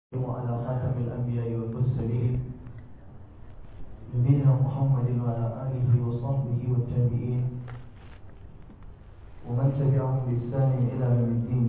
وعلى خاتم الأنبياء والمرسلين نبينا محمد وعلى آله وصحبه والتابعين ومن تبعهم بإحسان إلى يوم الدين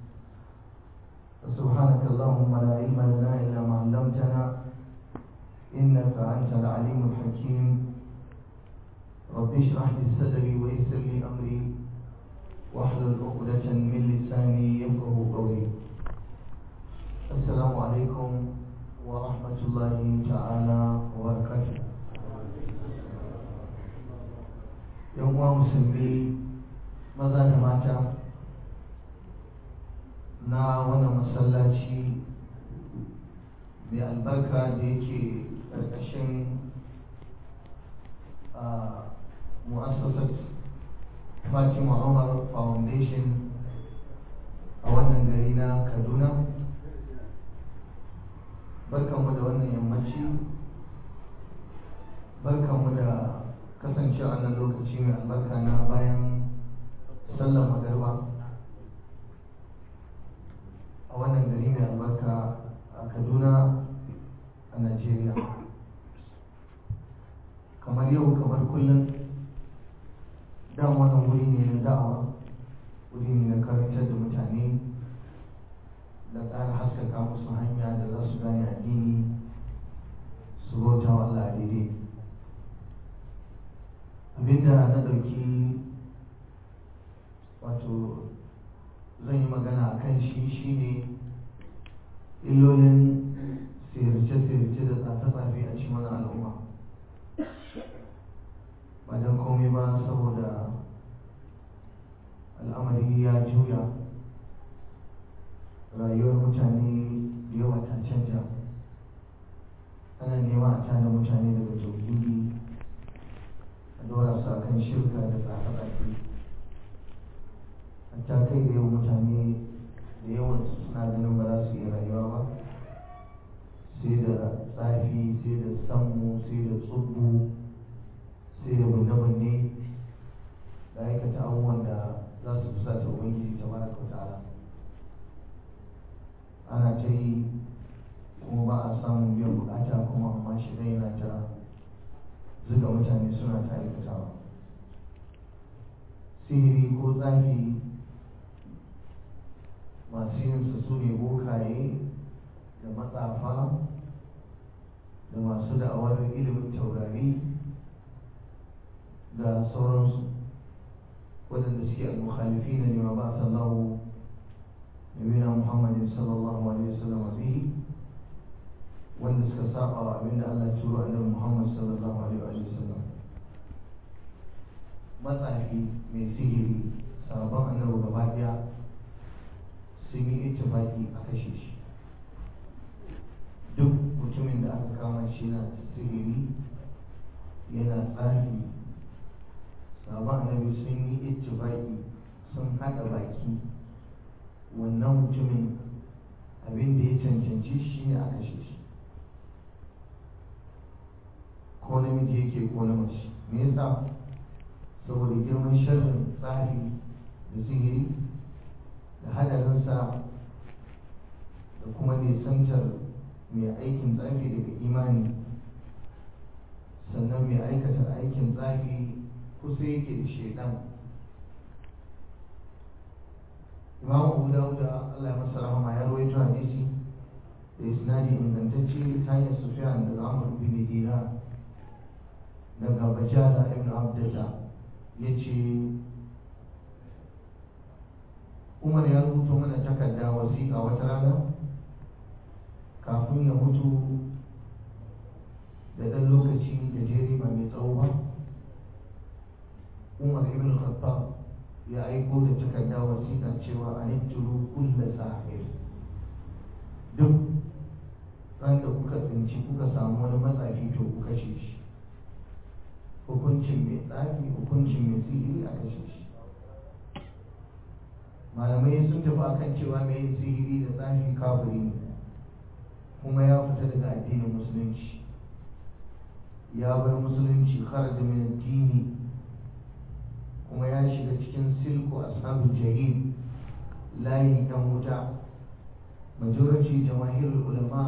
سبحانك اللهم لا علم لنا إلا ما علمتنا إنك أنت العليم الحكيم رب اشرح لي صدري ويسر لي أمري واحلل عقدة من لساني يفقه قولي السلام عليكم ورحمة الله تعالى وبركاته يوم مسلمي maza da mata na wannan masallaci mai albarka da yake ƙarƙashin mu'assasar fatima umar foundation a wannan gari na kaduna barkanmu da wannan yammaci barkanmu da kasancewa nan lokaci mai albarka na bayan sallar magarba a wannan gari mai albarka a kaduna a najeriya kamar yau kamar kullum dan wannan wuri ne na da'awa wuri ne na karantar da mutane da ƙara haskaka musu hanya da za su gane addini su bauta wa Allah daidai abinda na ɗauki wato zan yi magana a kan shi shine illolin sirce-sirce da tsafe-tsafe a cikin wani al'umma ba don komai ba saboda al'amari ya juya rayuwar mutane da yawa ta canja ana nema a tada mutane daga tauhidi a dora su akan shirka da tsafe-tsafe hatta kai da yawan mutane da yawan suna ganin ba za su iya rayuwa ba sai da tsafi sai da sammu sai da tsubbu sai da bunne-bunne da aikata abubuwan da za su fusa ta ubangiji ta baraka wa ta'ala ana ta yi kuma ba a samun biyan bukata kuma amma shi yana ta zuga mutane suna ta aikatawa sihiri ko tsafi masu yin su ne bokaye da matsafa da masu da'awar ilimin taurari da sauransu waɗanda suke al-mukhalifi na lima ba sallahu nabina muhammadin sallallahu alaihi wasallam bihi wanda suka saba wa abinda Allah ya turo annabi Muhammad sallallahu alaihi wasallam matsafi mai sihiri sabon annabi gaba daya sun yi ittifaki a kashe shi duk mutumin da aka kama shi na sihiri yana tsafi sabon annabi sun yi ittifaki sun haɗa baki wannan mutumin abin da ya cancanci shi ne a kashe shi ko namiji yake ko na mace me yasa saboda girman sharrin tsafi da sihiri da hadarinsa da kuma nisantar mai aikin tsafi daga imani sannan mai aikata aikin tsafi kusa yake da shaidan imam abu dawuda allah ya masa rahama ya rawaito hadisi da isnadi ingantacce ta hanyar sufiyan daga amur bin dinar daga bajala ibn abdullah ya ce umar ya rubuta mana takarda wasiƙa wata rana kafin ya mutu da ɗan lokaci da jeri ba mai tsawo ba umar ibn khattab ya aiko da takarda wasiƙa cewa a nitturu kulla sahir duk ran da kuka tsinci kuka samu wani matsafi to ku kashe shi hukuncin mai tsafi hukuncin mai sihiri a kashe shi malamai sun tafi akan cewa mai yin sihiri da tsafi kafiri ne kuma ya fita daga addinin musulunci ya bar musulunci kharaja min addini kuma ya shiga cikin silku ashabul jahim layin dan wuta majority jamahirul ulama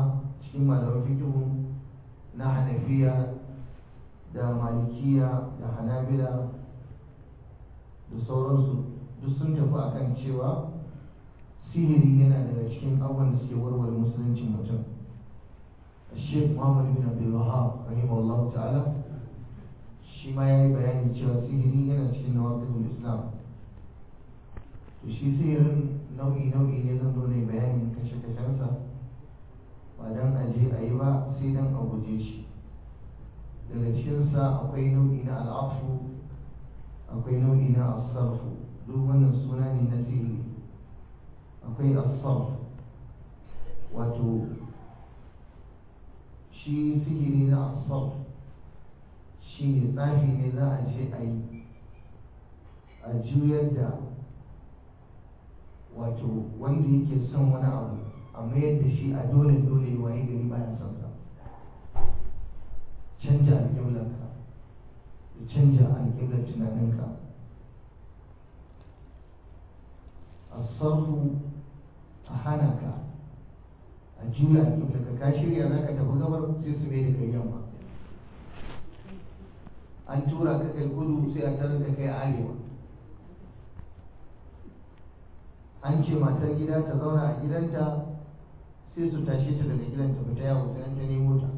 cikin malaman fikihu na hanafiya da malikiya da hanabila da sauransu duk sun tafi akan cewa sihiri yana daga cikin abubuwan da suke warware musuluncin mutum الشيخ محمد بن عبد الوهاب رحمه الله تعالى shi ma ya yi bayani cewa sihiri yana cikin nawaqidul islam to shi sihirin nau'i nau'i ne zan zo ne bayanin kashe kashensa ba dan a je a yi ba sai dan a guje shi daga cikinsa akwai nau'i na al'afu akwai nau'i na asarfu duk wannan suna ne na sihiri akwai asarf wato shi sihiri na asarf shi ne tsafi ne za a ce a yi a juyar da wato wanda yake son wani abu a mayar da shi a dole dole waye gari baya son sa canja alƙiblarka da canja alƙiblar tunaninka a sarfu a hana ka a juya alƙiblarka ka shirya za ka tafi gabar sai su mai da kai yamma an tura ka kai kudu sai a tarar da kai arewa an ce matar gida ta zauna a gidanta sai su tashe ta daga gidan ta fita yawo sai an ta nemo ta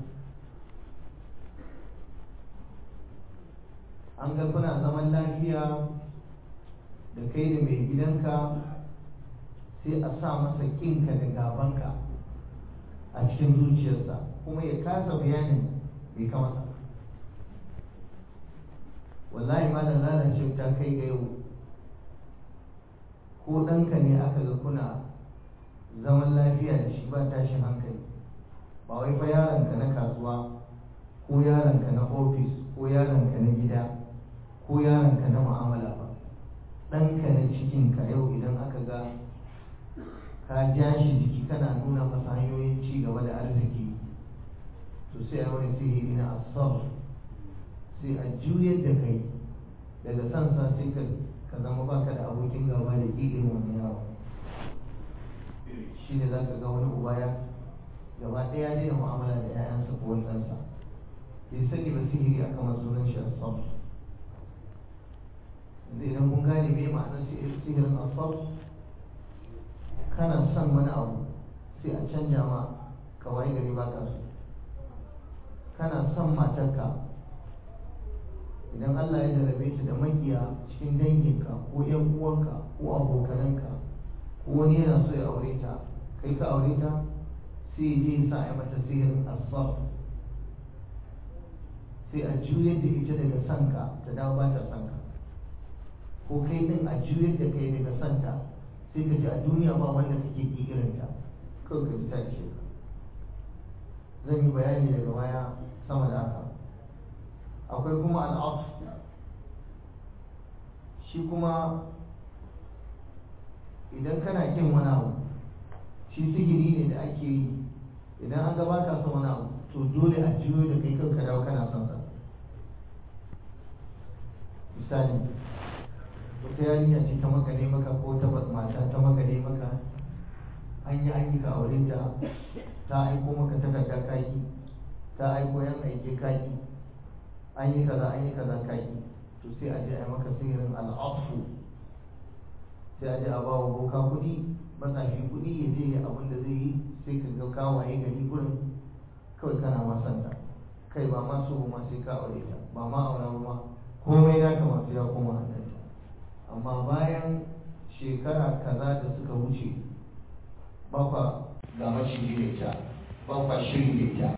an ga kuna zaman lafiya da kai da mai gidanka sai a sa masa kinka da gabanka a cikin zuciyarsa kuma ya kasa bayanin bai kamata wallahi malam lalace ta kai ga yau ko ɗanka ne aka ga kuna zaman lafiya da shi ba tashin hankali ba wai fa yaronka na kasuwa ko yaronka na ofis ko yaronka na gida ko yaronka na mu'amala ba ɗanka na cikinka yau idan aka ga ka ja shi jiki kana nuna masa hanyoyin ci gaba da arziki to sai a wani sihiri na asar sai a juyar da kai daga sansa sai ka ka zama baka da abokin gaba da ƙiƙin wani yawa shi ne za ka ga wani uba ya gaba ɗaya daina mu'amala da 'ya'yansa ko wani ɗansa bai sani ba sihiri aka masu sunan shi asab yanzu idan kun gane me ma'anar sihirin asab kana son wani abu sai a canja ma ka waye gari ba ka so kana son matarka idan Allah ya jarabe ta da makiya cikin danginka ko yan uwanka ko abokananka ko wani yana so ya aure ta kai ka aure ta sai je sa ya mata sihirin asfar sai a juyar da ita daga sanka ta dawo ba ta sanka ko kai din a juyar da kai daga santa sai ka ji a duniya ba wanda kake ki irin ta kawai ka ji ta ishe ka zan yi bayani daga baya sama da haka akwai kuma al'af shi kuma idan kana kin wani abu shi sigiri ne da ake yi idan an gaba ka son wani abu to dole a jiyo da kai kanka dawo kana son sa misali wata yarinya ce ta makale maka ko ta mata ta makale maka an yi aiki ka aure ta ta aiko maka takarda kaki ta aiko yan aike kaki an yi kaza an yi kaza kaki to sai a je a yi maka sihirin al'afu sai a je a bawa boka kuɗi matsafi kuɗi ya je ya abin da zai yi sai ka ga kawaye gari gurin kawai kana masanta kai ba ma so ma sai ka aure ta ba ma aura ba ma komai na kama sai ya koma hannunta amma bayan shekara kaza da suka wuce ba kwa ga maciji da ita ba kwa shiri da ita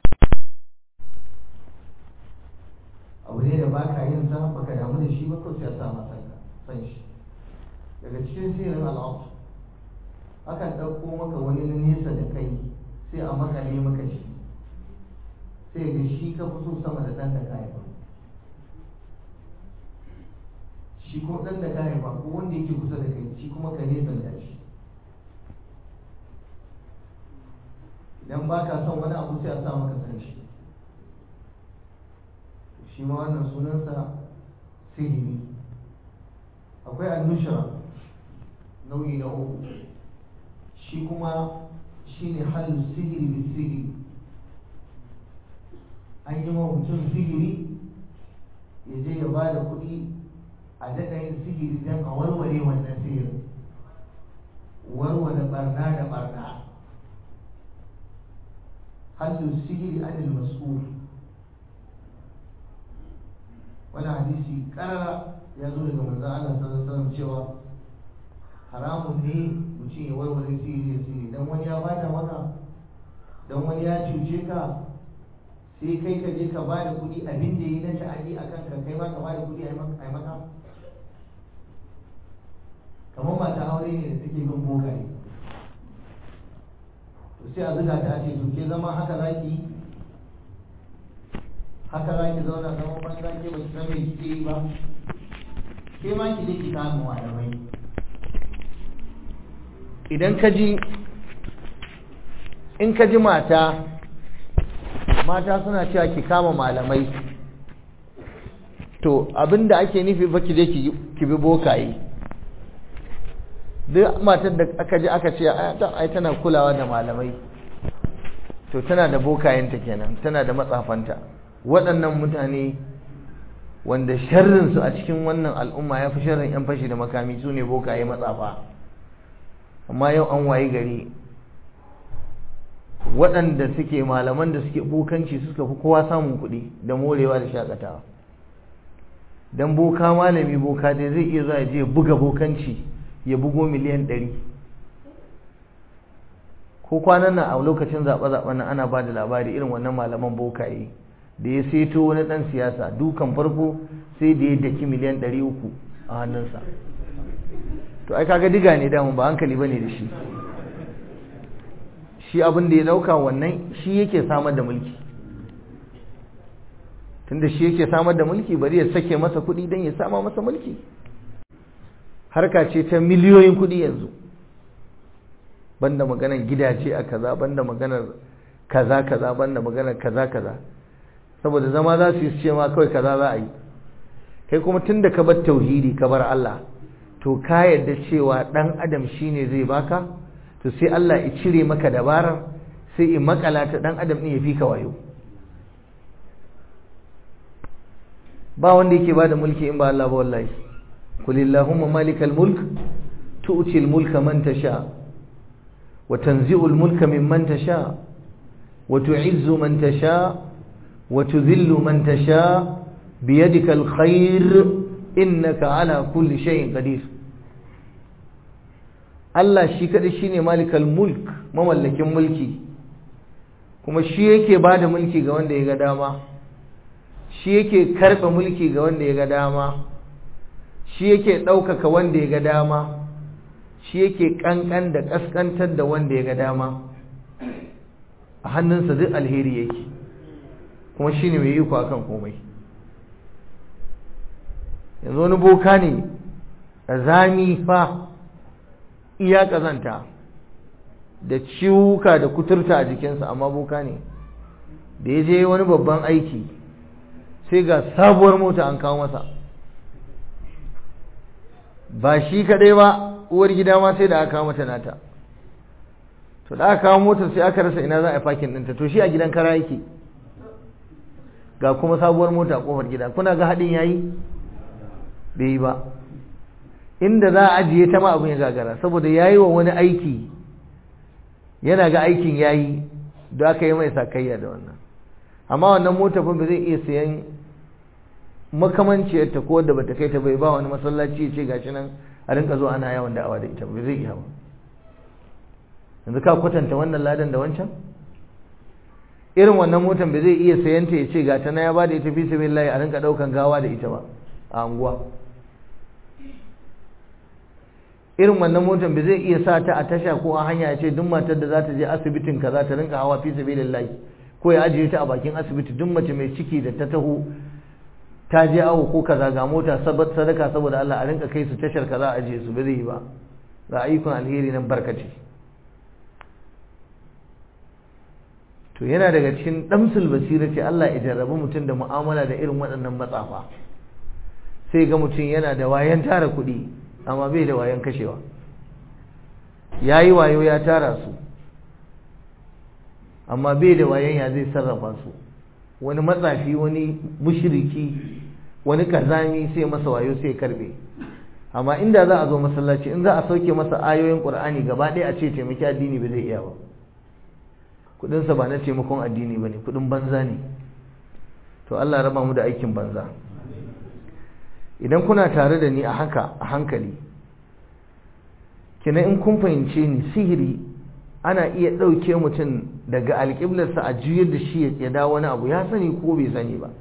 abu ne da ba ka yin sa baka damu da shi ba ko sai sa masa san shi daga cikin sirrin al'afu akan ɗauko maka wani na nesa da kai sai a makale maka shi sai ga shi ka fi so sama da ɗan da ka haifa shi kuma ɗan da ka haifa ko wanda yake kusa da kai shi kuma ka nesa da shi idan ba ka son wani abu sai a sa maka san shi shi ma wannan sunansa sihiri akwai annushra nau'i na uku shi kuma shi ne halin sihiri da sihiri yi wa mutum sihiri ya je ya ba da kuɗi a daɗa yin sihiri don a warware wannan sihirin warware barna da barna hallu sihiri anil mas'ul wani hadisi karara ya zo daga manzon Allah sallallahu alaihi wasallam cewa haramun ne mutum ya warware sihiri da sihiri dan wani ya bada maka dan wani ya cuce ka sai kai ka je ka bada kuɗi abin da yi na ta'adi a kanka kai ma ka bada kuɗi a yi maka kamar mata aure ne da take bin bokaye to sai a zuga ta ce to ke zama haka zaki haka zaki zauna zaman banza ke ba ki san me kike yi ba ke ma ki je ki samu malamai idan ka ji in ka ji mata mata suna cewa ki kama malamai to abinda ake nufi fa ki je ki bi bokaye duk matar da aka ji aka ce ai tana kulawa da malamai to tana da bokayenta kenan tana da matsafanta waɗannan mutane wanda sharrinsu a cikin wannan al'umma ya fi sharrin 'yan fashi da makami su ne bokaye matsafa amma yau an waye gari waɗanda suke malaman da suke bokanci suka fi kowa samun kuɗi da morewa da shakatawa don boka malami boka dai zai iya zuwa ya je buga bokanci ya bugo miliyan ɗari ko kwanan nan a lokacin zaɓe-zaɓen nan ana ba da labari irin wannan malaman bokaye da ya seto wani ɗan siyasa dukan farko sai da ya daki miliyan ɗari uku a hannunsa to ai kaga diga ne damun ba hankali ba ne da shi shi abin da ya ɗauka wannan shi yake samar da mulki tunda shi yake samar da mulki bari ya sake masa kuɗi don ya sama masa mulki harka ce ta miliyoyin kuɗi yanzu banda maganar gidaje a kaza banda maganar kaza kaza banda maganar kaza kaza saboda zama za su yi ce ma kawai kaza za a yi kai kuma tun da ka bar tauhidi ka bar Allah to ka yarda cewa dan adam shine zai baka to sai Allah ya cire maka dabarar sai in makala ta dan adam din ya fi ka wayo ba wanda yake bada mulki in ba Allah ba wallahi kulillahumma malikal mulk tu'til mulka man tasha wa tanzi'ul mulka mimman tasha wa tu'izzu man tasha wa tudhillu man tasha بيدك الخير إنك على كل شيء قدير Allah shi kaɗai shi ne malikal mulk mamallakin mulki kuma shi yake ba da mulki ga wanda ya ga dama shi yake karɓe mulki ga wanda ya ga dama shi yake ɗaukaka wanda ya ga dama shi yake ƙanƙan da ƙasƙantar da wanda ya ga dama a hannunsa duk alheri yake kuma shi ne mai iko akan komai yanzu wani boka ne zami fa iya kazanta da ciwuka da kuturta a jikinsa amma boka ne da ya je wani babban aiki sai ga sabuwar mota an kawo masa ba shi kadai ba uwar gida ma sai da aka kawo mata nata to da aka kawo motar sai aka rasa ina za a fakin ɗinta to shi a gidan kara yake ga kuma sabuwar mota a kofar gida kuna ga haɗin yayi bai yi ba inda za a ajiye ta ma abin ya gagara saboda ya yi wa wani aiki yana ga aikin ya yi da aka yi mai sakayya da wannan amma wannan mota fa ba zai iya sayan makamanciyarta ko wadda bata kai ta bai ba wani masallaci ya ce gashi nan a rinka zo ana yawan da'awa da ita ba zai iya ba yanzu ka kwatanta wannan ladan da wancan irin wannan motan ba zai iya sayanta ya ce gata na ya ba da ita fi sabilillahi a rinka daukan gawa da ita ba a anguwa irin wannan motar ba zai iya sa ta a tasha ko a hanya ya ce duk matar da za ta je asibitin ka za ta rinka hawa fi sabilillahi ko ya ajiye ta a bakin asibiti duk mace mai ciki da ta taho ta je awo ko kaza ga mota sadaka saboda Allah a rinka kai su tashar kaza a ajiye su ba zai yi ba ga ayyukan alheri nan barkace to yana daga cikin damsul basira ce Allah ya jarrabi mutum da mu'amala da irin waɗannan matsafa sai ga mutum yana da wayan tara kuɗi amma bai da wayan kashewa ya yi wayo ya tara su amma bai da wayan ya zai sarrafa su wani matsafi wani mushriki wani kazami sai masa wayo sai karbe amma inda za a zo masallaci in za a sauke masa ayoyin qur'ani gaba ɗaya a ce taimaki addini ba zai iya ba kudinsa ba na taimakon addini ba ne kudin banza ne to Allah raba mu da aikin banza idan kuna tare da ni a haka a hankali kina in kun fahimce ni sihiri ana iya ɗauke mutum daga alƙiblarsa a juyar da shi ya dawo wani abu ya sani ko bai sani ba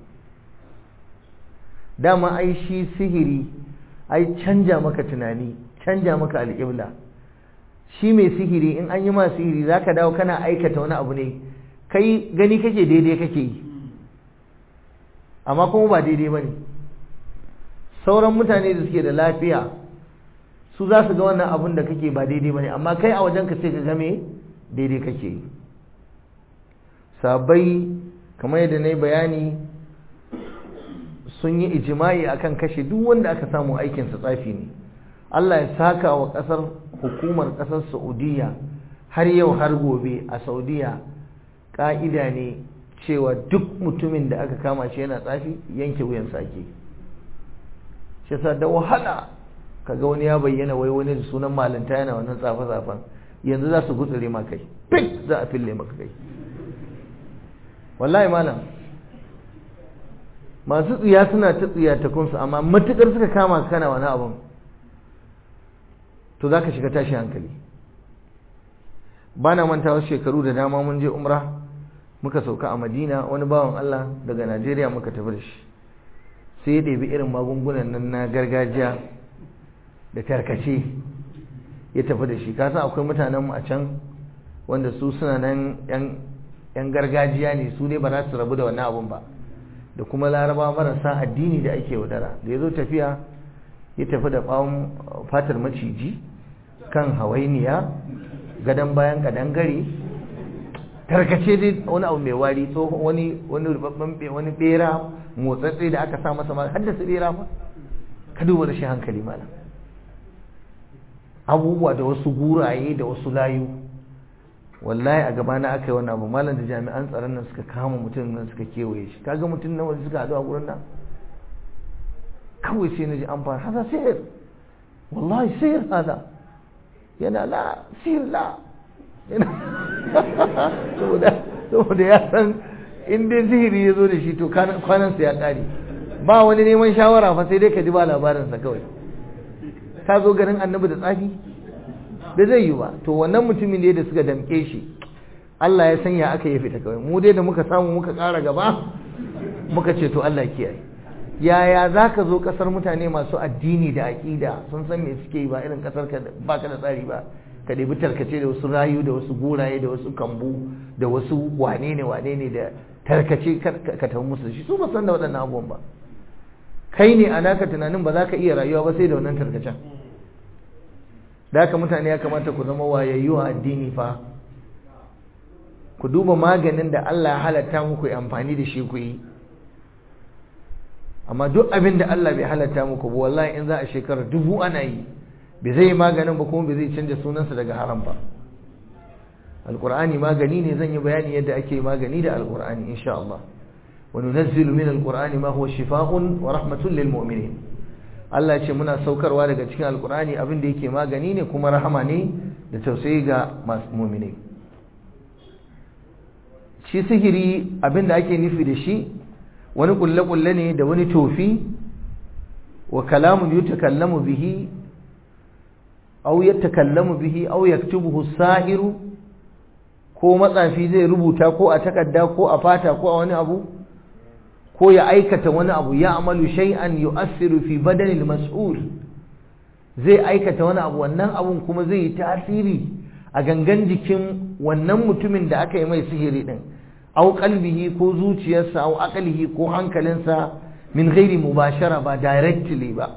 dama ai shi sihiri ai canja maka tunani canja maka alƙibla shi mai sihiri in an yi ma sihiri za ka dawo kana aikata wani abu ne kai gani kake daidai kake yi amma kuma ba daidai ba ne sauran mutane da suke da lafiya su za su ga wannan abun da kake ba daidai ba ne amma kai a wajen ka sai ka game daidai kake yi sabai kamar yadda na yi bayani sun yi ijima'i akan kashe duk wanda aka samu aikinsa tsafi ne Allah ya saka wa ƙasar hukumar ƙasar Saudiya har yau har gobe a Saudiya ƙa'ida ne cewa duk mutumin da aka kama shi yana tsafi yanke wuyan sake shi yasa da wahala kaga wani ya bayyana wai wani da sunan malanta yana wannan tsafe-tsafen yanzu za su gutsure ma kai fik za a fille maka kai wallahi malam masu tsiya suna ta tsiya ta kunsu amma matukar suka kama kana wani abun to za ka shiga tashi hankali ba na manta wasu shekaru da dama mun je umra muka sauka a madina wani bawan allah daga najeriya muka tafi da shi sai ya ɗebi irin magungunan nan na gargajiya da tarkace ya tafi da shi kasan akwai mutanenmu a can wanda su suna nan yan gargajiya ne su ne ba za su rabu da wannan abun ba da kuma laraba marasa addini da ake wadara da ya zo tafiya ya tafi da ɓawon fatar maciji kan hawainiya gadon bayan kadangare tarkace dai wani abu mai wari tsohon wani wani rubabban wani bera motsatsi da aka sa masa ma haddasa bera fa ka duba da shi hankali malam abubuwa da wasu guraye da wasu layu wallahi a gaba na aka yi wani abu malam da jami'an tsaron nan suka kama mutum nan suka kewaye shi kaga mutum nan wanda suka haɗu a gurin nan kawai sai na ji an fara haza sihir wallahi sihir haza yana la sihir la saboda ya san in dai sihiri ya zo da shi to kwanansa ya ƙare ba wani neman shawara fa sai dai ka ji ba labarinsa kawai ka zo garin annabi da tsafi da zai yi ba to wannan mutumin ne da suka damƙe shi Allah ya sanya aka yi fita kawai mu dai da muka samu muka ƙara gaba muka ce to Allah kiyaye yaya za ka zo ƙasar mutane masu addini da aƙida sun san me suke yi ba irin ƙasar ka ba ka da tsari ba ka ɗebi tarkace da wasu rayu da wasu guraye da wasu kambu da wasu wane ne wane ne da tarkace ka tafi musu da shi su ba san da waɗannan abubuwan ba kai ne a naka tunanin ba za ka iya rayuwa ba sai da wannan tarkacen da haka mutane ya kamata ku zama wayayyu a addini fa ku duba maganin da Allah ya halatta muku yi amfani da shi ku yi amma duk abin da Allah bai halatta muku ba wallahi in za a shekara dubu ana yi bai zai maganin ba kuma bai zai canja sunansa daga haram ba alqur'ani magani ne zan yi bayani yadda ake magani da alqur'ani insha Allah wa nunazzilu min alqur'ani ma huwa shifaa'un wa rahmatun lil mu'minin Allah ya ce muna saukarwa daga cikin alqur'ani abin da yake magani ne kuma rahama ne da tausayi ga masu mu'minai shi sihiri abin da ake nufi da shi wani kulle-kulle ne da wani tofi wa kalamun yutakallamu bihi aw yatakallamu bihi aw yaktubuhu sahiru ko matsafi zai rubuta ko a takarda ko a fata ko a wani abu ko ya aikata wani abu ya amalu shay'an yu'assiru fi badanil mas'ul zai aikata wani abu wannan abun kuma zai yi tasiri a gangan jikin wannan mutumin da aka yi mai sihiri din aw qalbihi ko zuciyarsa aw aqlihi ko hankalinsa min ghairi mubashara ba directly ba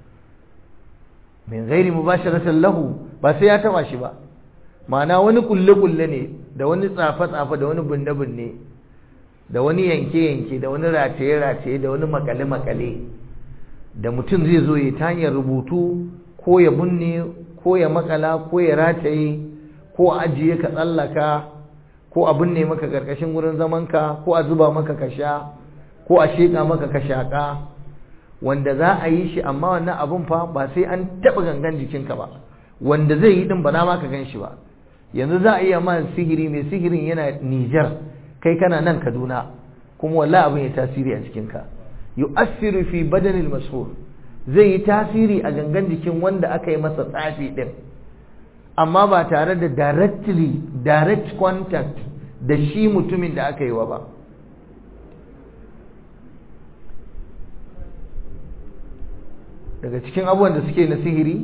min ghairi mubasharatan lahu ba sai ya taba shi ba ma'ana wani kulle kulle ne da wani tsafa tsafa da wani bunne bunne da wani yanke yanke da wani rataye rataye da wani makale makale da mutum zai zo ya ta hanyar rubutu ko ya bunne ko ya makala ko ya rataye ko ajiye ka tsallaka ko a binne maka karkashin wurin zamanka ko a zuba maka ka sha ko a sheƙa maka ka shaƙa wanda za a yi shi amma wannan abun fa ba sai an taɓa gangan jikinka ba wanda zai yi din ba na ma ka gan shi ba yanzu za a iya ma sihiri mai sihirin yana Nijar kai kana nan Kaduna kuma wallahi abin ya tasiri a cikinka yu'assiru fi badanil mashhur zai yi tasiri a gangan jikin wanda aka yi masa tsafi din amma ba tare da directly direct contact da shi mutumin da aka yi wa ba daga cikin abubuwan da suke na sihiri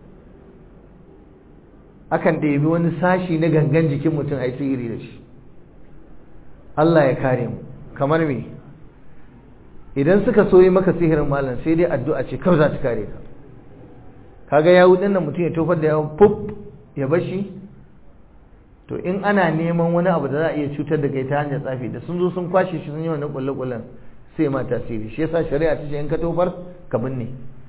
akan ɗebi wani sashi na gangan jikin mutum a yi sihiri da shi Allah ya kare mu kamar me idan suka so yi maka sihirin malam sai dai addu'a ce kawai za ta kare ka kaga yawu din nan mutum ya tofar da yawon puf ya bashi to in ana neman wani abu da za a iya cutar da kai ta hanyar tsafi da sun zo sun kwashe shi sun yi wannan kulle-kullen sai ma tasiri shi yasa shari'a ta ce in ka tofar ka binne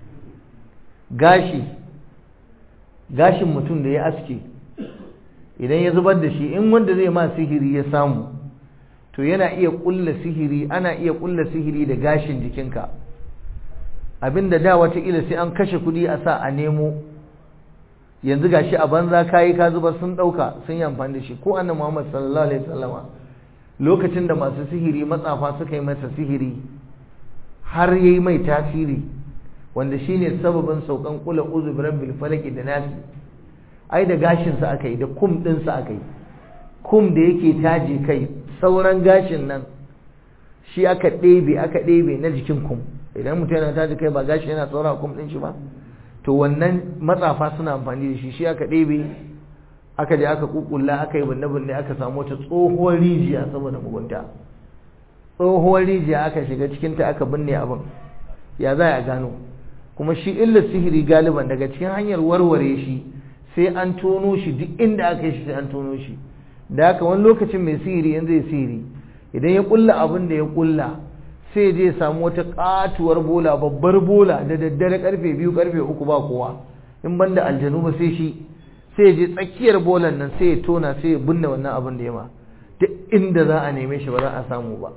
gashi gashin mutum da ya aske idan ya zubar da shi in wanda zai ma sihiri ya samu to yana iya kulla sihiri ana iya kulla sihiri da gashin jikinka abinda da wataƙila sai an kashe kuɗi a sa a nemo yanzu gashi a banza kayi ka zubar sun ɗauka sun yi amfani da shi ko annabi Muhammad sallallahu alaihi wasallama lokacin da masu sihiri matsafa suka yi masa sihiri har yayi mai tasiri wanda shine sababin saukan kula uzu bi rabbil falaq da nasi ai da gashin sa aka yi da kum din sa aka yi kum da yake taje kai sauran gashin nan shi aka ɗebe aka ɗebe na jikin kum idan mutum yana taje kai ba gashi yana saura kum din shi ba to wannan matsafa suna amfani da shi shi aka ɗebe aka je aka kukulla aka yi binne-binne aka samu wata tsohuwar rijiya saboda mugunta tsohuwar rijiya aka shiga cikinta aka binne abin ya za a gano kuma shi illar sihiri galiban daga cikin hanyar warware shi sai an tono shi duk inda aka yi shi sai an tono shi da haka wani lokacin mai sihiri yanzu ya sihiri idan ya kulla abin da ya kulla sai je ya samu wata katuwar bola babbar bola da daddare karfe biyu karfe uku ba kowa in banda aljanu ba sai shi sai ya je tsakiyar bolan nan sai ya tona sai ya binne wannan abin da ya ma duk inda za a neme shi ba za a samu ba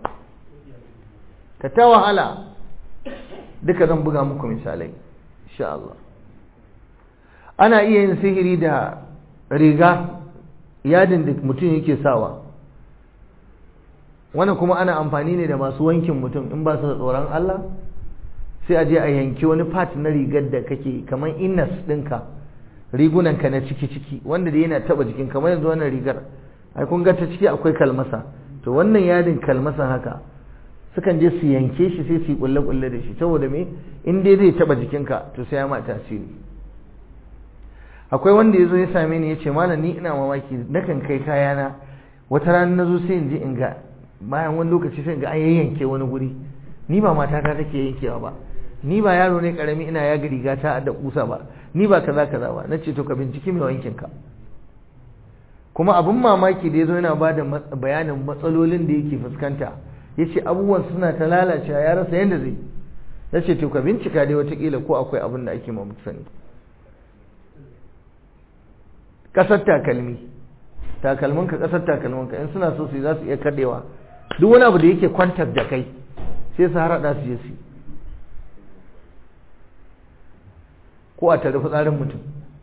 ka ta wahala duka zan buga muku misalai insha Allah ana iya yin sihiri da riga yadin da mutum yake sawa wannan kuma ana amfani ne da masu wankin mutum in ba su da tsoron Allah sai a je a yanki wani part na rigar da kake kamar innas ɗinka rigunanka na ciki-ciki wanda da yana taba jikin kamar yanzu wannan rigar ai kun ga ta ciki akwai kalmasa to wannan yadin kalmasa haka sukan je su yanke shi sai su yi kulle-kulle da shi saboda me in dai zai taba jikinka to sai ya ma tasiri akwai wanda ya zo ya same ni ya ce malam ni ina mamaki nakan kai kayana wata rana na zo sai in je in ga bayan wani lokaci sai in ga an yayyanke wani guri ni ba matata take yankewa ba ni ba yaro ne karami ina yaga riga ta da kusa ba ni ba kaza kaza ba nace to ka binciki mai wankin ka kuma abin mamaki da yazo yana bada bayanin matsalolin da yake fuskanta yace abubuwan suna ta lalacewa ya rasa yanda zai nace to ka bincika dai watakila ko akwai abin da ake mamu sani kasar takalmi takalmin ka kasar takalmin ka in suna so su za su iya kadewa duk wani abu da yake contact da kai sai su harada su je su ko a tare fitsarin mutum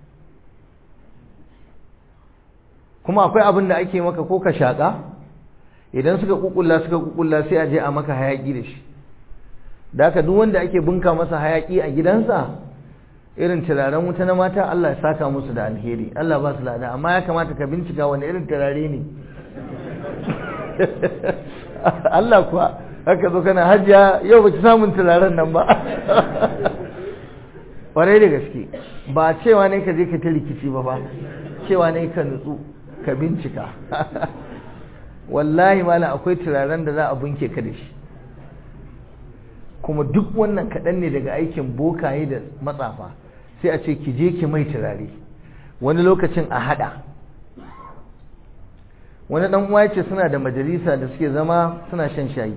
kuma akwai abin da ake maka ko ka shaƙa idan suka kukulla suka kukulla sai a je a maka hayaƙi da shi da haka duk wanda ake bunka masa hayaƙi a gidansa irin turaren wuta na mata Allah ya saka musu da alheri Allah ba su lada amma ya kamata ka bincika wani irin turare ne Allah kuwa haka zo kana hajjiya yau baki samun turaren nan ba ƙwarai da gaske ba cewa ne ka je ka ta rikici ba ba cewa ne ka nutsu ka bincika wallahi mala akwai turaren da za a bunke ka da shi kuma duk wannan kaɗan ne daga aikin bokaye da matsafa sai a ce ki je ki mai turare wani lokacin a haɗa wani ɗan uwa ce suna da majalisa da suke zama suna shan shayi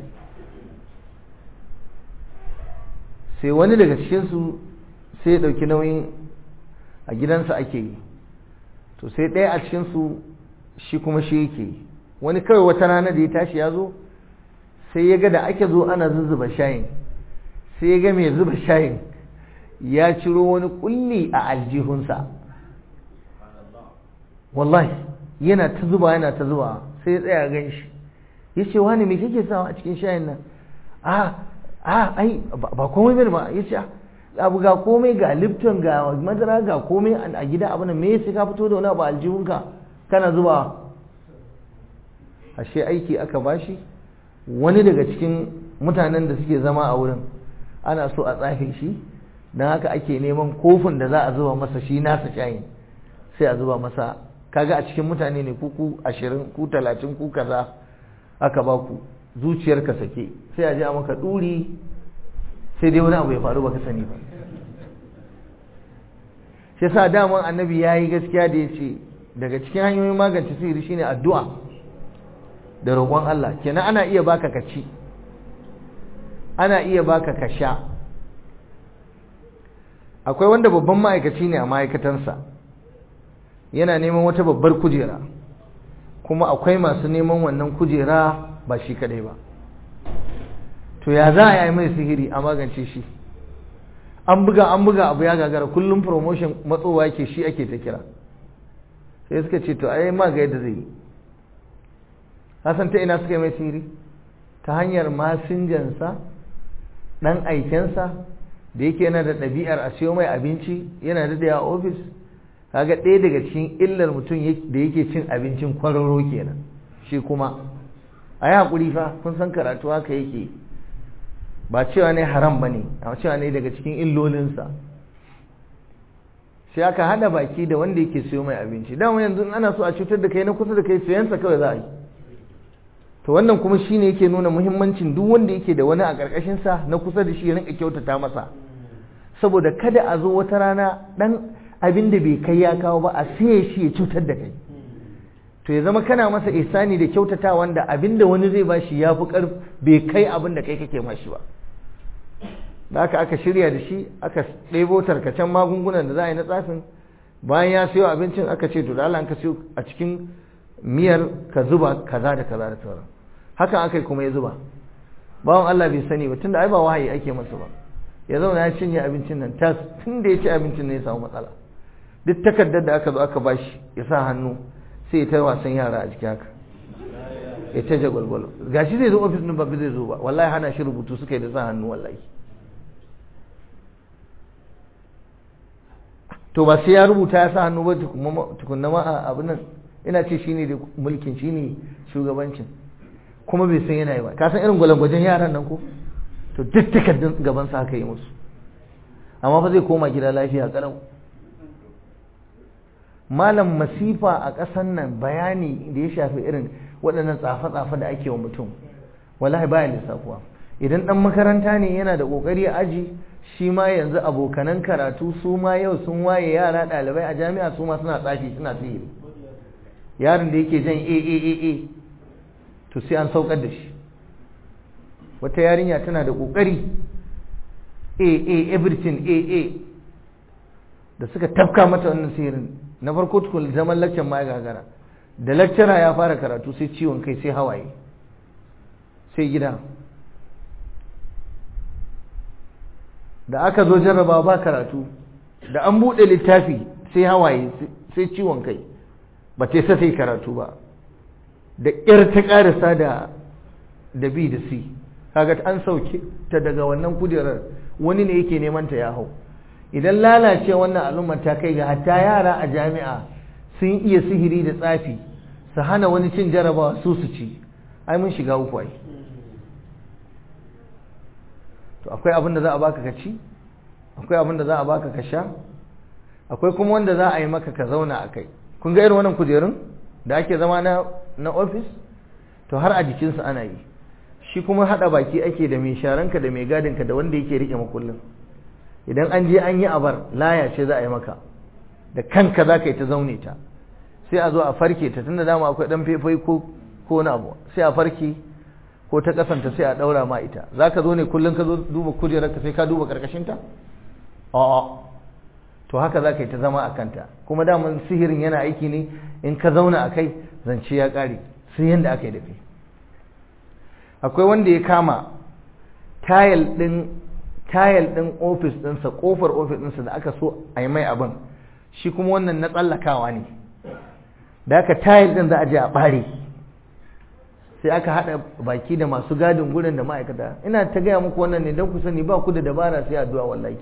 sai wani daga cikinsu sai ya ɗauki nauyin a gidansa ake yi to sai ɗaya a cikinsu shi kuma shi yake yi wani kawai wata rana da ya tashi ya zo sai ya ga da ake zo ana zuzzuba shayin sai ya ga mai zuba shayin ya ciro wani kulli a aljihunsa wallahi yana ta zuba yana ta zuba sai ya tsaya gan shi ya ce wani me kake sawa a cikin shayin nan a a ai ba komai bane ba ya ce abu ga komai ga lipton ga madara ga komai a gida abu nan me sai ka fito da wani abu aljihunka kana zuba ashe aiki aka bashi wani daga cikin mutanen da suke zama a wurin ana so a tsafe shi don haka ake neman kofin da za a zuba masa shi nasa shayin sai a zuba masa kaga a cikin mutane ne ku ku ashirin ku talatin ku kaza aka ba ku zuciyarka sake sai a ji a maka ɗuri sai dai wani abu ya faru baka sani ba shi sa daman annabi ya yi gaskiya da ya ce daga cikin hanyoyin magance sihiri shine addu'a da roƙon Allah kenan ana iya baka ka ci ana iya baka ka sha akwai wanda babban ma'aikaci ne a ma'aikatansa yana neman wata babbar kujera kuma akwai masu neman wannan kujera ba shi kadai ba to ya za a yi mai sihiri a magance shi an buga an buga abu ya gagara kullum promotion matsowa ke shi ake ta kira sai suka ce to ai ma ga yadda zai yi hasan ta ina suka yi mai sihiri ta hanyar masinjansa dan aikensa da yake yana da ɗabi'ar a siyo mai abinci yana da a ofis kaga ɗaya daga cikin illar mutum da yake cin abincin kwararo kenan shi kuma a yi haƙuri fa kun san karatu haka yake ba cewa ne haram ba ne a cewa ne daga cikin illolinsa sai aka hada baki da wanda yake siyo mai abinci dama yanzu ana so a cutar da kai na kusa da kai siyansa kawai za a yi to wannan kuma shine yake nuna muhimmancin duk wanda yake da wani a ƙarƙashinsa na kusa da shi ya rinka kyautata masa saboda kada a zo wata rana ɗan abin da bai kai ya kawo ba a siye shi ya cutar da kai to ya zama kana masa ihsani da kyautata wanda abin da wani zai bashi ya fi ƙarf bai kai abin da kai kake mashi ba da aka aka shirya da shi aka ɗebo tarkacen magungunan da za a yi na tsafin bayan ya siyo abincin aka ce to da Allah ka siyo a cikin miyar ka zuba kaza da kaza da sauran hakan aka yi kuma ya zuba bawan Allah bai sani ba tunda ai ba wahayi ake masa ba ya zauna ya cinye abincin nan tas tun da ya ci abincin ne ya samu matsala duk takardar da aka zo aka bashi ya sa hannu sai ya ta wasan yara a jiki haka ya ta jagwalgwalo gashi zai zo ofis din ba zai zo ba wallahi hana shi rubutu suka yi da sa hannu wallahi to ba sai ya rubuta ya sa hannu ba tukunna ma a abin nan ina ce shine da mulkin shine shugabancin kuma bai san yana yi ba ka san irin gwalangwajen yaran nan ko to duk takardun gaban sa aka yi musu amma fa zai koma gida lafiya karau malam masifa a ƙasan nan bayani da ya shafi irin waɗannan tsafe-tsafe da ake wa mutum wallahi baya lissafuwa idan ɗan makaranta ne yana da ƙoƙari a aji shi ma yanzu abokanan karatu su ma yau sun waye yara ɗalibai a jami'a su ma suna tsafi suna sihiri yaron da yake jan a a a a to sai an saukar da shi wata yarinya tana da ƙoƙari a a everything a a da suka tafka mata wannan sihirin na farko tukun zaman lakcan ma ya gagara da lakcara ya fara karatu sai ciwon kai sai hawaye sai gida da aka zo jarraba ba karatu da an buɗe littafi sai hawaye sai ciwon kai ba ta sa sai karatu ba da ƙyar ta ƙarasa da da b da c kaga an sauke ta daga wannan kujerar wani ne yake neman ta ya hau idan lalace wannan al'ummar ta kai ga hatta yara a jami'a sun iya sihiri da tsafi su hana wani cin jarabawa su su ci ai mun shiga uku ai to akwai abin da za a baka ka ci akwai abin da za a baka ka sha akwai kuma wanda za a yi maka ka zauna a kai kun ga irin wannan kujerun da ake zama na na ofis to har a jikinsu ana yi shi kuma hada baki ake da mai sharanka da mai gadinka da wanda yake rike makullin idan an je an yi abar laya ce za a yi maka da kanka za ka yi ta zaune ta sai a zo a farke ta tunda dama akwai dan faifai ko ko na abu sai a farke ko ta kasanta sai a daura ma ita za ka zo ne kullum ka zo duba kujerar ka sai ka duba karkashin ta a'a to haka za ka yi ta zama a kanta kuma daman sihirin yana aiki ne in ka zauna a kai zance ya ƙare sai yadda aka yi da kai akwai wanda ya kama tayal ɗin tayal ɗin ofis ɗinsa ƙofar ofis ɗinsa da aka so a yi mai abin shi kuma wannan na tsallakawa ne da aka tayal ɗin za a je a ɓare sai aka haɗa baki da masu gadin gurin da ma'aikata ina ta gaya muku wannan ne don ku sani ba ku da dabara sai addu'a wallahi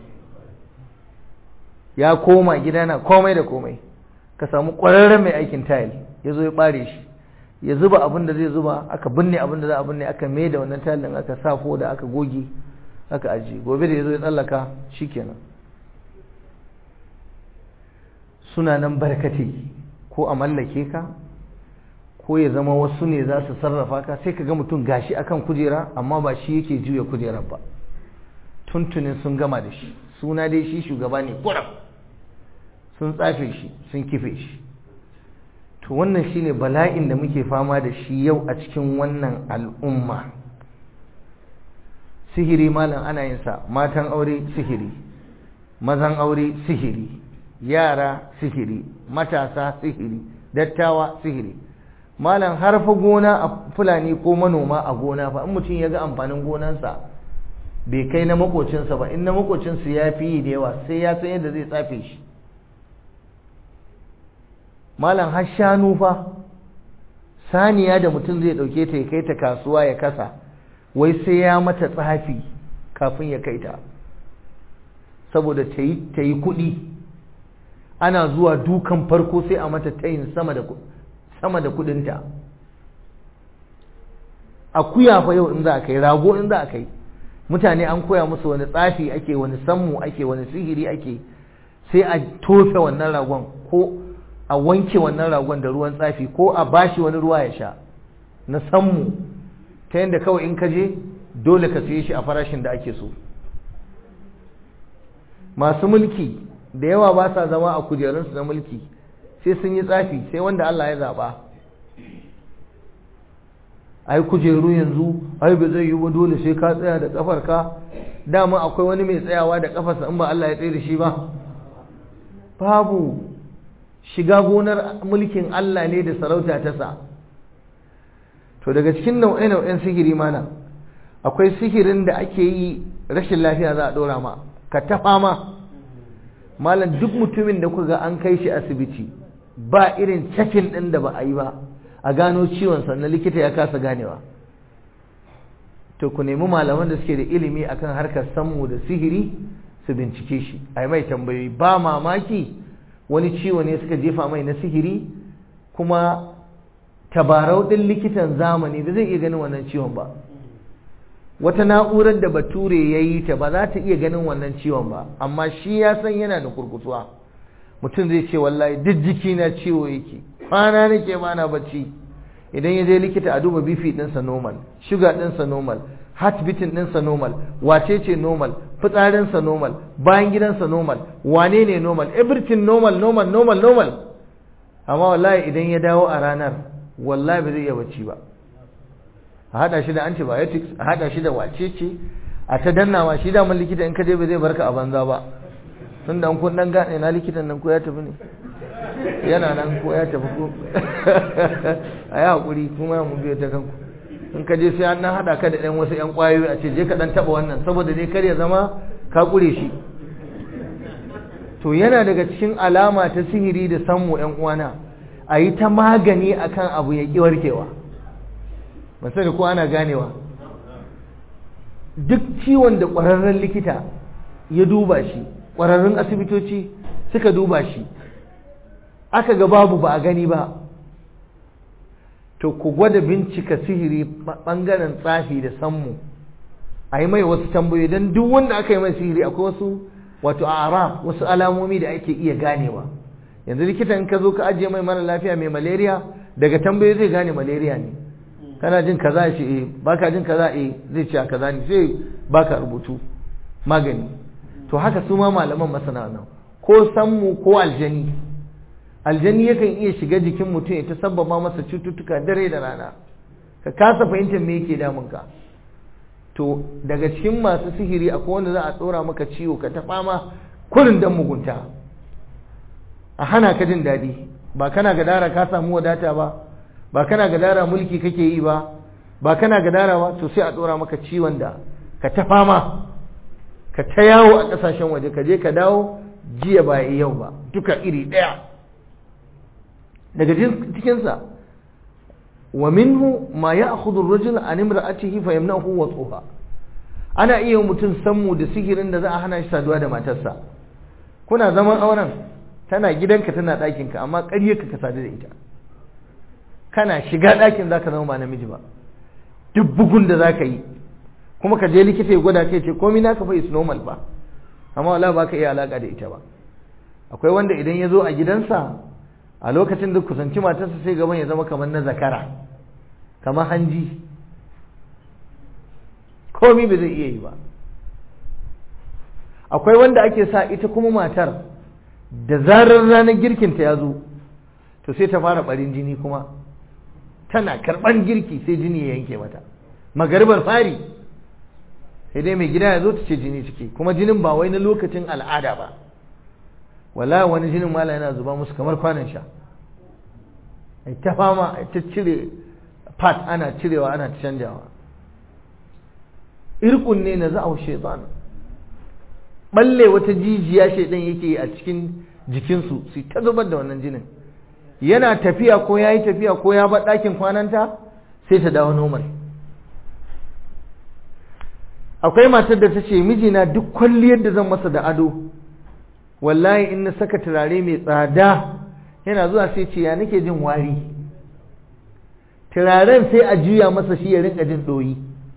ya koma gida na komai da komai ka samu ƙwararren mai aikin tayil ya zo ya ɓare shi ya zuba abin da zai zuba aka binne abin da za a binne aka mai da wannan tayil aka sa da aka goge aka ajiye gobe da ya zo ya tsallaka shikenan suna nan barkatai ko a mallake ka ko ya zama wasu ne za su sarrafa ka sai ka ga mutum gashi akan kujera amma ba shi yake juya kujerar ba tuntunin sun gama da shi suna dai shi shugaba ne kuram sun tsafe shi sun kife shi to wannan shine bala'in da muke fama da shi yau a cikin wannan al'umma sihiri malam ana yin sa matan aure sihiri mazan aure sihiri yara sihiri matasa sihiri dattawa sihiri malam har fa gona a fulani ko manoma a gona fa in mutum ya ga amfanin gonansa bai kai na makocinsa ba in na makocinsa ya fi yi da yawa sai ya san yadda zai tsafe shi malam har shanu fa saniya da mutum zai dauke ta ya kai ta kasuwa ya kasa wai sai ya mata tsafi kafin ya kai ta saboda ta yi kuɗi ana zuwa dukan farko sai a mata tayin sama da sama da kudinta akuya fa yau in za a kai rago in za a kai mutane an koya musu wani tsafi ake wani sammu ake wani sihiri ake sai a tofe wannan ragon ko a wanke wannan ragon da ruwan tsafi ko a bashi wani ruwa ya sha na sammu ta yadda kawai in ka je dole ka siye shi a farashin da ake so masu mulki da yawa ba sa zama a kujerunsu na mulki sai sun yi tsafi sai wanda Allah ya zaɓa ai kujeru yanzu ai ba zai yi ba dole sai ka tsaya da ƙafarka dama akwai wani mai tsayawa da ƙafarsa in ba Allah ya tsaye da shi ba babu shiga gonar mulkin Allah ne da sarauta ta sa to daga cikin nau'e-nau'en sihiri mana akwai sihirin da ake yi rashin lafiya za a ɗora ma ka taɓa ma malam duk mutumin da kuka ga an kai shi asibiti ba irin cakin ɗin da ba a yi ba a gano ciwon sannan likita ya kasa ganewa to ku nemi malaman da suke da ilimi akan harkar sammu da sihiri su bincike shi a mai tambayoyi ba mamaki wani ciwo ne suka jefa mai na sihiri kuma tabarau ɗin likitan zamani ba zai iya ganin wannan ciwon ba wata na'urar da bature ya yi ta ba za ta iya ganin wannan ciwon ba amma shi ya san yana da kurkutuwa mutum zai ce wallahi duk jiki na ciwo yake kwana nake ba na bacci idan ya je likita a duba bifi ɗinsa normal shuga ɗinsa normal heart beating ɗinsa normal wace ce normal fitsarinsa normal bayan gidansa normal wane ne normal everything normal normal normal normal amma wallahi idan ya dawo a ranar wallahi ba zai iya bacci ba a haɗa shi da antibiotics a haɗa shi da wace ce a ta dannawa shi daman likita in ka je ba zai barka a banza ba tun da kun dan gane na likitan nan ko ya tafi ne yana nan ko ya tafi ko a yi haƙuri kuma mu biyo ta kanku in ka je sai an nan haɗa ka da ɗan wasu ƴan ƙwayoyi a ce je ka ɗan taɓa wannan saboda dai kar ya zama ka ƙure shi to yana daga cikin alama ta sihiri da sammu ƴan uwana a yi ta magani akan abu ya ƙi warkewa ba sani ko ana ganewa duk ciwon da ƙwararren likita ya duba shi ƙwararrun asibitoci suka duba shi aka ga babu ba a gani ba to ku gwada bincika sihiri ɓangaren tsafi da sammu a yi mai wasu tambayoyi don duk wanda aka yi mai sihiri akwai wasu wato araf wasu alamomi da ake iya ganewa yanzu likitan ka zo ka ajiye mai mara lafiya mai malaria daga tambayoyi zai gane malaria ne kana jin kaza shi eh baka jin kaza eh zai ce kaza ne sai baka rubutu magani to haka su ma malaman masana nan ko sammu ko aljani aljani yakan iya shiga jikin mutum ya ta sabbaba masa cututtuka dare da rana ka kasa fahimtar me yake damun ka to daga cikin masu sihiri akwai wanda za a tsora maka ciwo ka ta fama kurin dan mugunta a hana ka jin daɗi ba kana gadara ka samu wadata ba ba kana gadara mulki kake yi ba ba kana gadara ba to sai a dora maka ciwon da ka ta fama ka ta yawo a kasashen waje ka je ka dawo jiya ba yau ba duka iri ɗaya daga cikinsa wa minhu ma ya akhudhu ar-rajul an imra'atihi fa yamna'uhu wat'uha ana iya mutum sammu da sihirin da za a hana shi saduwa da matarsa kuna zaman auren tana gidanka tana ɗakinka amma ƙaryarka ka sadu da ita kana shiga ɗakin zaka zama ba namiji ba duk bugun da zaka yi kuma ka je likita ya gwada kai ce komai naka fa is normal ba amma wala ba ka iya alaka da ita ba akwai wanda idan ya zo a gidansa a lokacin da kusanci matarsa sai gaban ya zama kamar na zakara kamar hanji komai ba zai iya yi ba akwai wanda ake sa ita kuma matar da zarar ranar girkinta ya zo to sai ta fara barin jini kuma tana karban girki sai jini ya yanke mata magaribar fari sai dai mai gida ya zo ta ce jini ciki kuma jinin ba wai na lokacin al'ada ba wala wani jinin mala yana zuba musu kamar kwanan sha ai ta fama ai ta cire part ana cirewa ana canjawa irkun ne na za'au shaitan balle wata jijiya shaidan yake yi a cikin jikinsu su ta zubar da wannan jinin yana tafiya ko ya yi tafiya ko ya bar ɗakin kwananta sai ta dawo normal akwai matar da ta ce mijina duk kwalliyar da zan masa da ado wallahi in na saka turare mai tsada yana zuwa sai ce ya nake jin wari turaren sai a juya masa shi ya rinka jin ɗoyi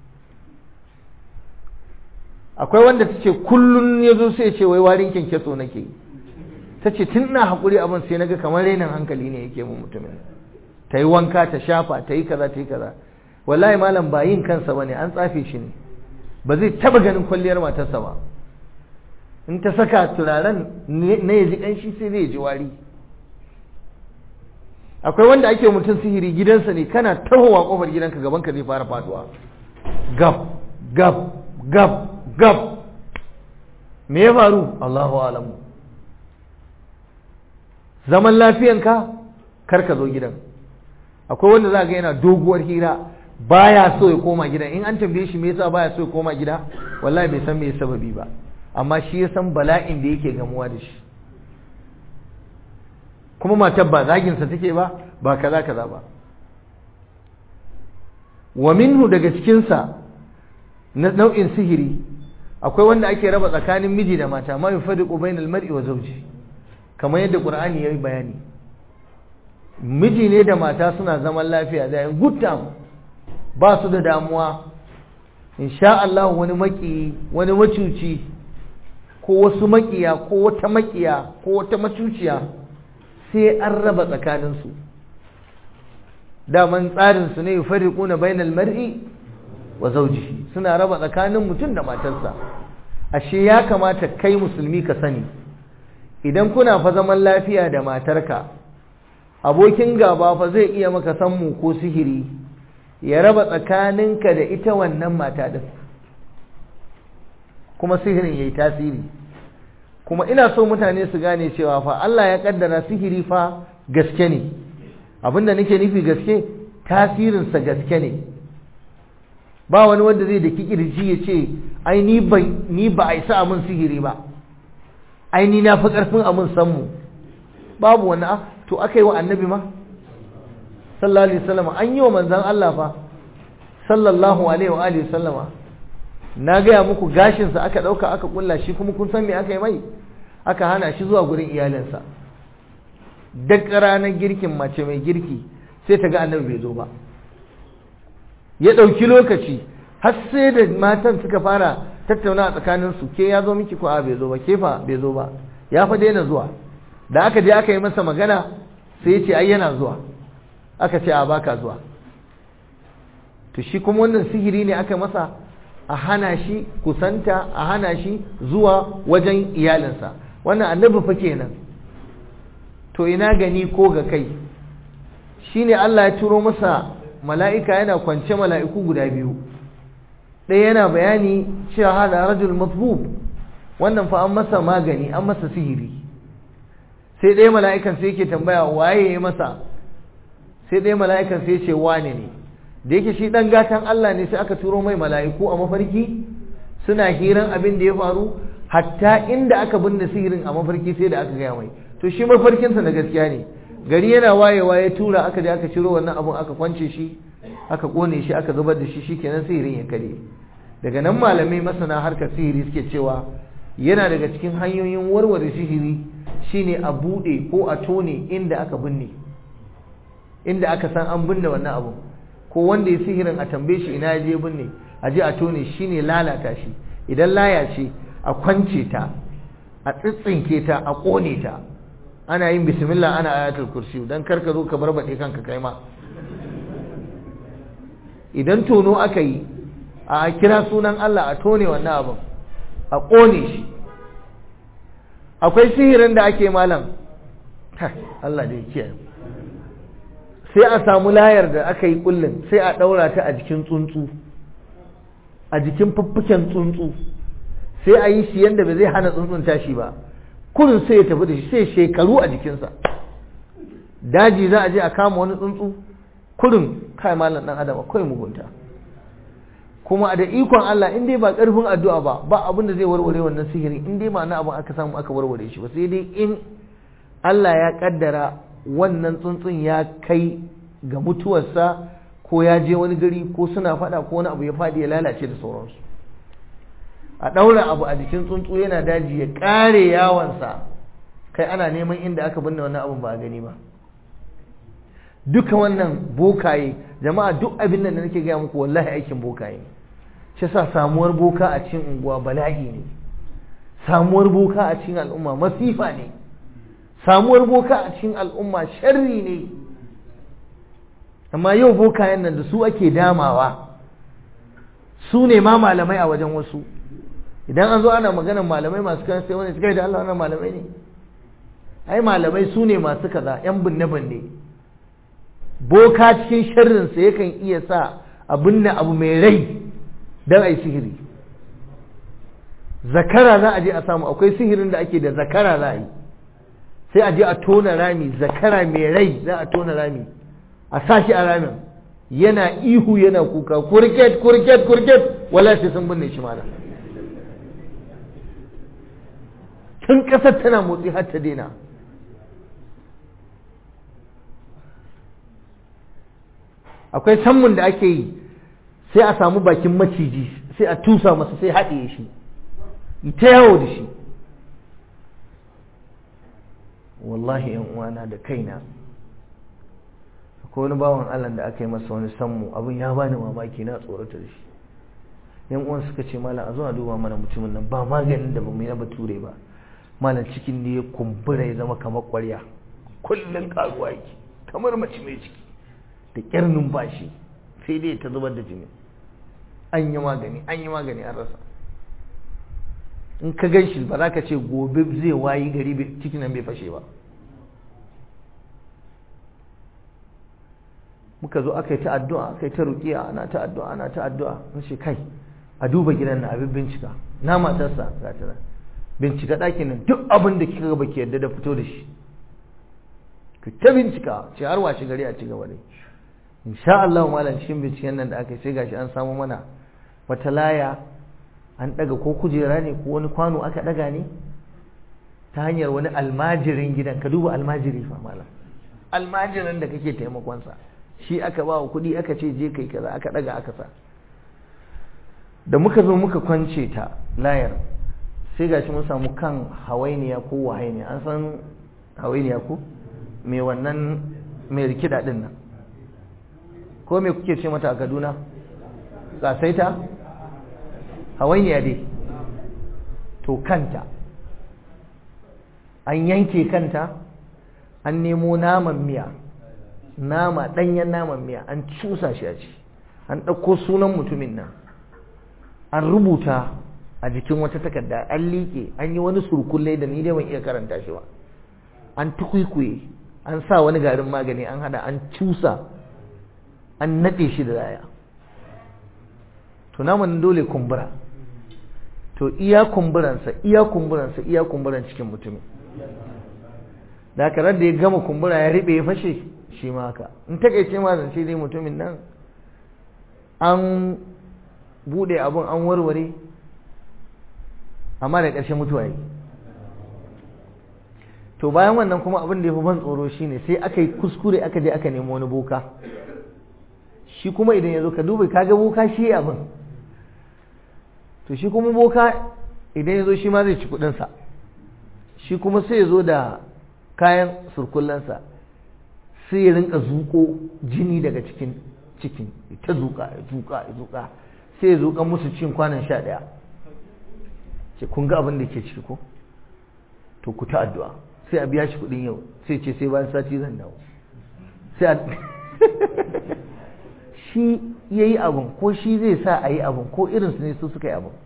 akwai wanda ta ce kullum ya zo sai ce wai warin kyankyaso nake yi ta ce tun na haƙuri abin sai na ga kamar rainin hankali ne yake mun mutumin ta yi wanka ta shafa ta yi kaza ta yi kaza wallahi malam ba yin kansa ba ne an tsafe shi ne ba zai taba ganin kwalliyar matarsa ba in ta saka turaren na ya ji ƙanshi sai zai ji wari akwai wanda ake mutum sihiri gidansa ne kana tahowa kofar gidanka gabanka zai fara faduwa gab gab gab gab me ya faru Allahu alamu zaman lafiyanka kar ka zo gidan akwai wanda za ga yana doguwar hira baya so ya koma gida in an tambaye shi me yasa baya so ya koma gida wallahi bai san me sababi ba amma shi ya san bala'in da yake gamuwa da shi kuma matar ba zaginsa take ba ba kaza kaza ba wa minhu daga cikinsa na nau'in sihiri akwai wanda ake raba tsakanin miji da mata ma yufadiqu bainal mar'i wa zawji kamar yadda qur'ani yayi bayani miji ne da mata suna zaman lafiya da good time ba su da damuwa insha Allah wani maki wani macuci ko wasu makiya ko wata makiya ko wata macuciya sai an raba tsakaninsu daman tsarinsu ne yufariquna bainal mar'i wa zawjihi suna raba tsakanin mutum da matarsa ashe ya kamata kai musulmi ka sani idan kuna fa zaman lafiya da matarka abokin gaba fa zai iya maka sammu ko sihiri ya raba tsakaninka da ita wannan mata din kuma sihirin yayi tasiri kuma ina so mutane su gane cewa fa Allah ya kaddara sihiri fa gaske ne abinda nake nufi gaske tasirinsa gaske ne ba wani wanda zai da kikirji ya ce ai ni ba ni ba a isa amin sihiri ba ai ni na fi karfin amin sanmu babu wani a to aka yi wa annabi ma sallallahu alaihi wasallam an yi wa manzon Allah fa sallallahu alaihi wa alihi wasallama na gaya muku gashinsa aka ɗauka aka kulla shi kuma kun san me aka yi mai aka hana shi zuwa gurin iyalinsa duk ranar girkin mace mai girki sai ta ga annabi bai zo ba ya ɗauki lokaci har sai da matan suka fara tattauna a tsakaninsu ke ya zo miki ko a bai zo ba ke fa bai zo ba ya fa daina zuwa da aka je aka yi masa magana sai ya ce ai yana zuwa aka ce a baka zuwa to shi kuma wannan sihiri ne aka masa a hana shi kusanta a hana shi zuwa wajen iyalinsa wannan annabi fa kenan to ina gani ko ga kai shine Allah ya turo masa mala'ika yana kwance mala'iku guda biyu ɗaya yana bayani cewa hada rajul matbub wannan fa an masa magani an masa sihiri sai ɗaya mala'ikan sai yake tambaya waye ya masa sai ɗaya mala'ikan sai ce wane ne da yake shi ɗan gatan Allah ne sai aka turo mai mala'iku a mafarki suna hiran abin da ya faru hatta inda aka binne sihirin a mafarki sai da aka gaya mai to shi mafarkinsa na gaskiya ne gari yana wayewa ya tura aka je aka ciro wannan abun aka kwance shi aka kone shi aka zubar da shi shikenan sihirin ya kare daga nan malamai masana harkar sihiri suke cewa yana daga cikin hanyoyin warware sihiri shine a bude ko a tone inda aka binne inda aka san an binne wannan abun ko wanda ya sihirin a tambaye shi ina je binne a je a tone shine lalata shi idan laya ce a kwance ta a tsitsinke ta a kone ta ana yin bismillah ana ayatul kursi dan karka zo ka barbade kanka kai ma idan tono aka yi a kira sunan Allah a tone wannan abin a kone shi akwai sihirin da ake malam Allah da yake sai a samu layar da aka yi kullun sai a daura ta a jikin tsuntsu a jikin fuffuken tsuntsu sai a yi shi yanda ba zai hana tsuntsun tashi ba kurin sai ya tafi da shi sai shekaru a jikinsa daji za a je a kama wani tsuntsu kurin kai malam dan adam akwai mugunta kuma da ikon Allah in dai ba karfin addu'a ba ba abin da zai warware wannan sihiri in dai ma'ana abin aka samu aka warware shi ba sai dai in Allah ya kaddara wannan tsuntsun ya kai ga mutuwarsa ko ya je wani gari ko suna fada ko wani abu ya fadi ya lalace da sauransu a ɗaura abu a jikin tsuntsu yana daji ya ƙare yawansa kai ana neman inda aka binne wannan abin ba a gani ba duka wannan bokaye jama'a duk abin da nake gaya muku wallahi aikin bokaye shi sa samuwar boka a cikin unguwa bala'i ne samuwar boka a cikin al'umma masifa ne samuwar boka a cikin al'umma sharri ne amma yau bokayen nan da su ake damawa su ne ma malamai a wajen wasu idan an zo ana maganar malamai masu kan sai wani suka yi da Allah wannan malamai ne ai malamai su ne masu kaza yan binne binne boka cikin sharrinsa yakan iya sa a binne abu mai rai don a yi sihiri zakara za a je a samu akwai sihirin da ake da zakara za a yi sai a je a tona rami zakara mai rai za a tona rami a sa shi a ramin yana ihu yana kuka kurket kurket kurket wala sai sun binne shi malam tun ƙasar tana motsi har ta daina akwai sammun da ake yi sai a samu bakin maciji sai a tusa masa sai haɗe shi ta yawo da shi wallahi yan uwana da kaina akwai wani bawan Allah da aka yi masa wani sammu abin ya bani mamaki na tsorata da shi yan uwan suka ce malam a zo a duba mana mutumin nan ba maganin da bamu yi na bature ba malam cikin ne ya kumbura ya zama kamar ƙwarya kullum karuwa yake kamar mace mai ciki da ƙyar numfashi sai dai ta zubar da jini an yi magani an yi magani an rasa in ka gan shi ba za ka ce gobe zai wayi gari cikin nan bai fashe ba muka zo aka yi ta addu'a aka yi ta rukiya ana ta addu'a ana ta addu'a na ce kai a duba gidan na abin bincika na matarsa ga ta nan bincika ɗakin nan duk abin da kika ga baki yadda da fito da shi ku ta bincika ce har washe gari a ci gaba dai insha Allah malam cikin binciken nan da aka yi sai gashi an samu mana wata laya an daga ko kujera ne ko wani kwano aka daga ne ta hanyar wani almajirin gidan ka duba almajiri fa malam almajirin da kake taimakonsa shi aka ba wa kuɗi aka ce je kai kaza aka daga aka sa da muka zo muka kwance ta layar sai gashi mun samu kan hawainiya ko wahainiya an san hawainiya ko mai wannan mai rikida din nan ko me kuke ce mata a kaduna tsasaita hawainiya dai to kanta an yanke kanta an nemo naman miya nama ɗanyen naman miya an cusa shi a ci an ɗauko sunan mutumin nan an rubuta a jikin wata takarda an liƙe an yi wani surkulle da ni dai ban iya karanta shi ba an tukwikwiye an sa wani garin magani an hada an cusa an naɗe shi da raya to naman dole kumbura to iya kumburansa iya kumburansa iya kumburan cikin mutumin da haka da ya gama kumbura ya riɓe ya fashe shi ma haka in takaice ma zance dai mutumin nan an bude abun an warware amma da ƙarshen mutuwa yi to bayan wannan kuma abin da ya fi ban tsoro shine sai aka yi kuskure aka je aka nemi wani boka shi kuma idan ya zo ka duba kaga boka shi abin to shi kuma boka idan ya zo shi ma zai ci kudinsa shi kuma sai ya zo da kayan surkullansa sai ya rinka zuko jini daga cikin cikin ta zuka ya zuka ya zuka sai ya zuka musu cin kwanan sha ɗaya ce kun ga abin da ke ciki ko to ku ta addu'a sai a biya shi kuɗin yau sai ce sai bayan sati zan dawo sai a shi ya yi abin ko shi zai sa a yi abin ko irinsu ne su suka yi abin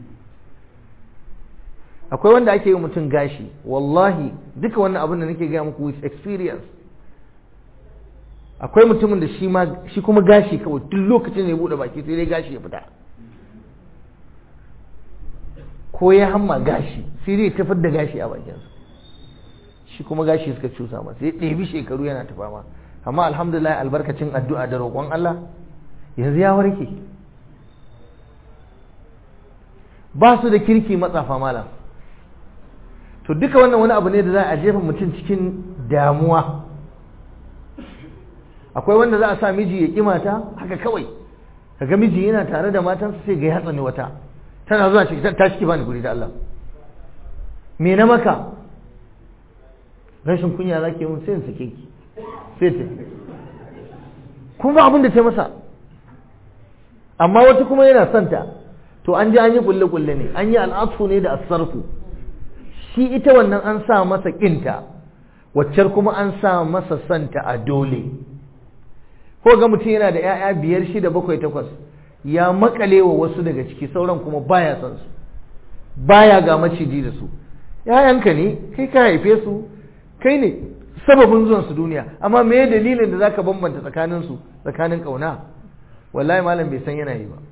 akwai wanda ake yi mutum gashi wallahi duka wannan abin da nake gaya muku with experience akwai mutumin da shi ma shi kuma gashi kawai duk lokacin da ya bude baki sai dai gashi ya fita ko ya hamma gashi sai dai tafar da gashi a bakinsa shi kuma gashi suka cusa masa ya ɗebi shekaru yana tafa ma amma alhamdulillah albarkacin addu'a da roƙon Allah yanzu ya warke ba su da kirki matsafa malam to duka wannan wani abu ne da za a jefa mutum cikin damuwa akwai wanda za a sa miji ya ƙi mata haka kawai kaga miji yana tare da matansa sai ga ya tsani wata tana zuwa ciki ta ciki bani guri da Allah me na maka rashin kunya zaki mun sai in sake ki sai ta kuma abin da ta masa amma wata kuma yana santa to an ji an yi kulle kulle ne an yi al'afu ne da asarfu shi ita wannan an sa masa kinta waccar kuma an sa masa santa a dole ko ga mutum yana da 'ya'ya biyar shida bakwai takwas ya makale wa wasu daga ciki sauran kuma baya son su baya ga maciji da su ‘ya'yanka ne kai ka haife su kai ne sababin zuwan su duniya amma me dalilin da zaka bambanta tsakanin su tsakanin kauna wallahi malam bai san yana yi ba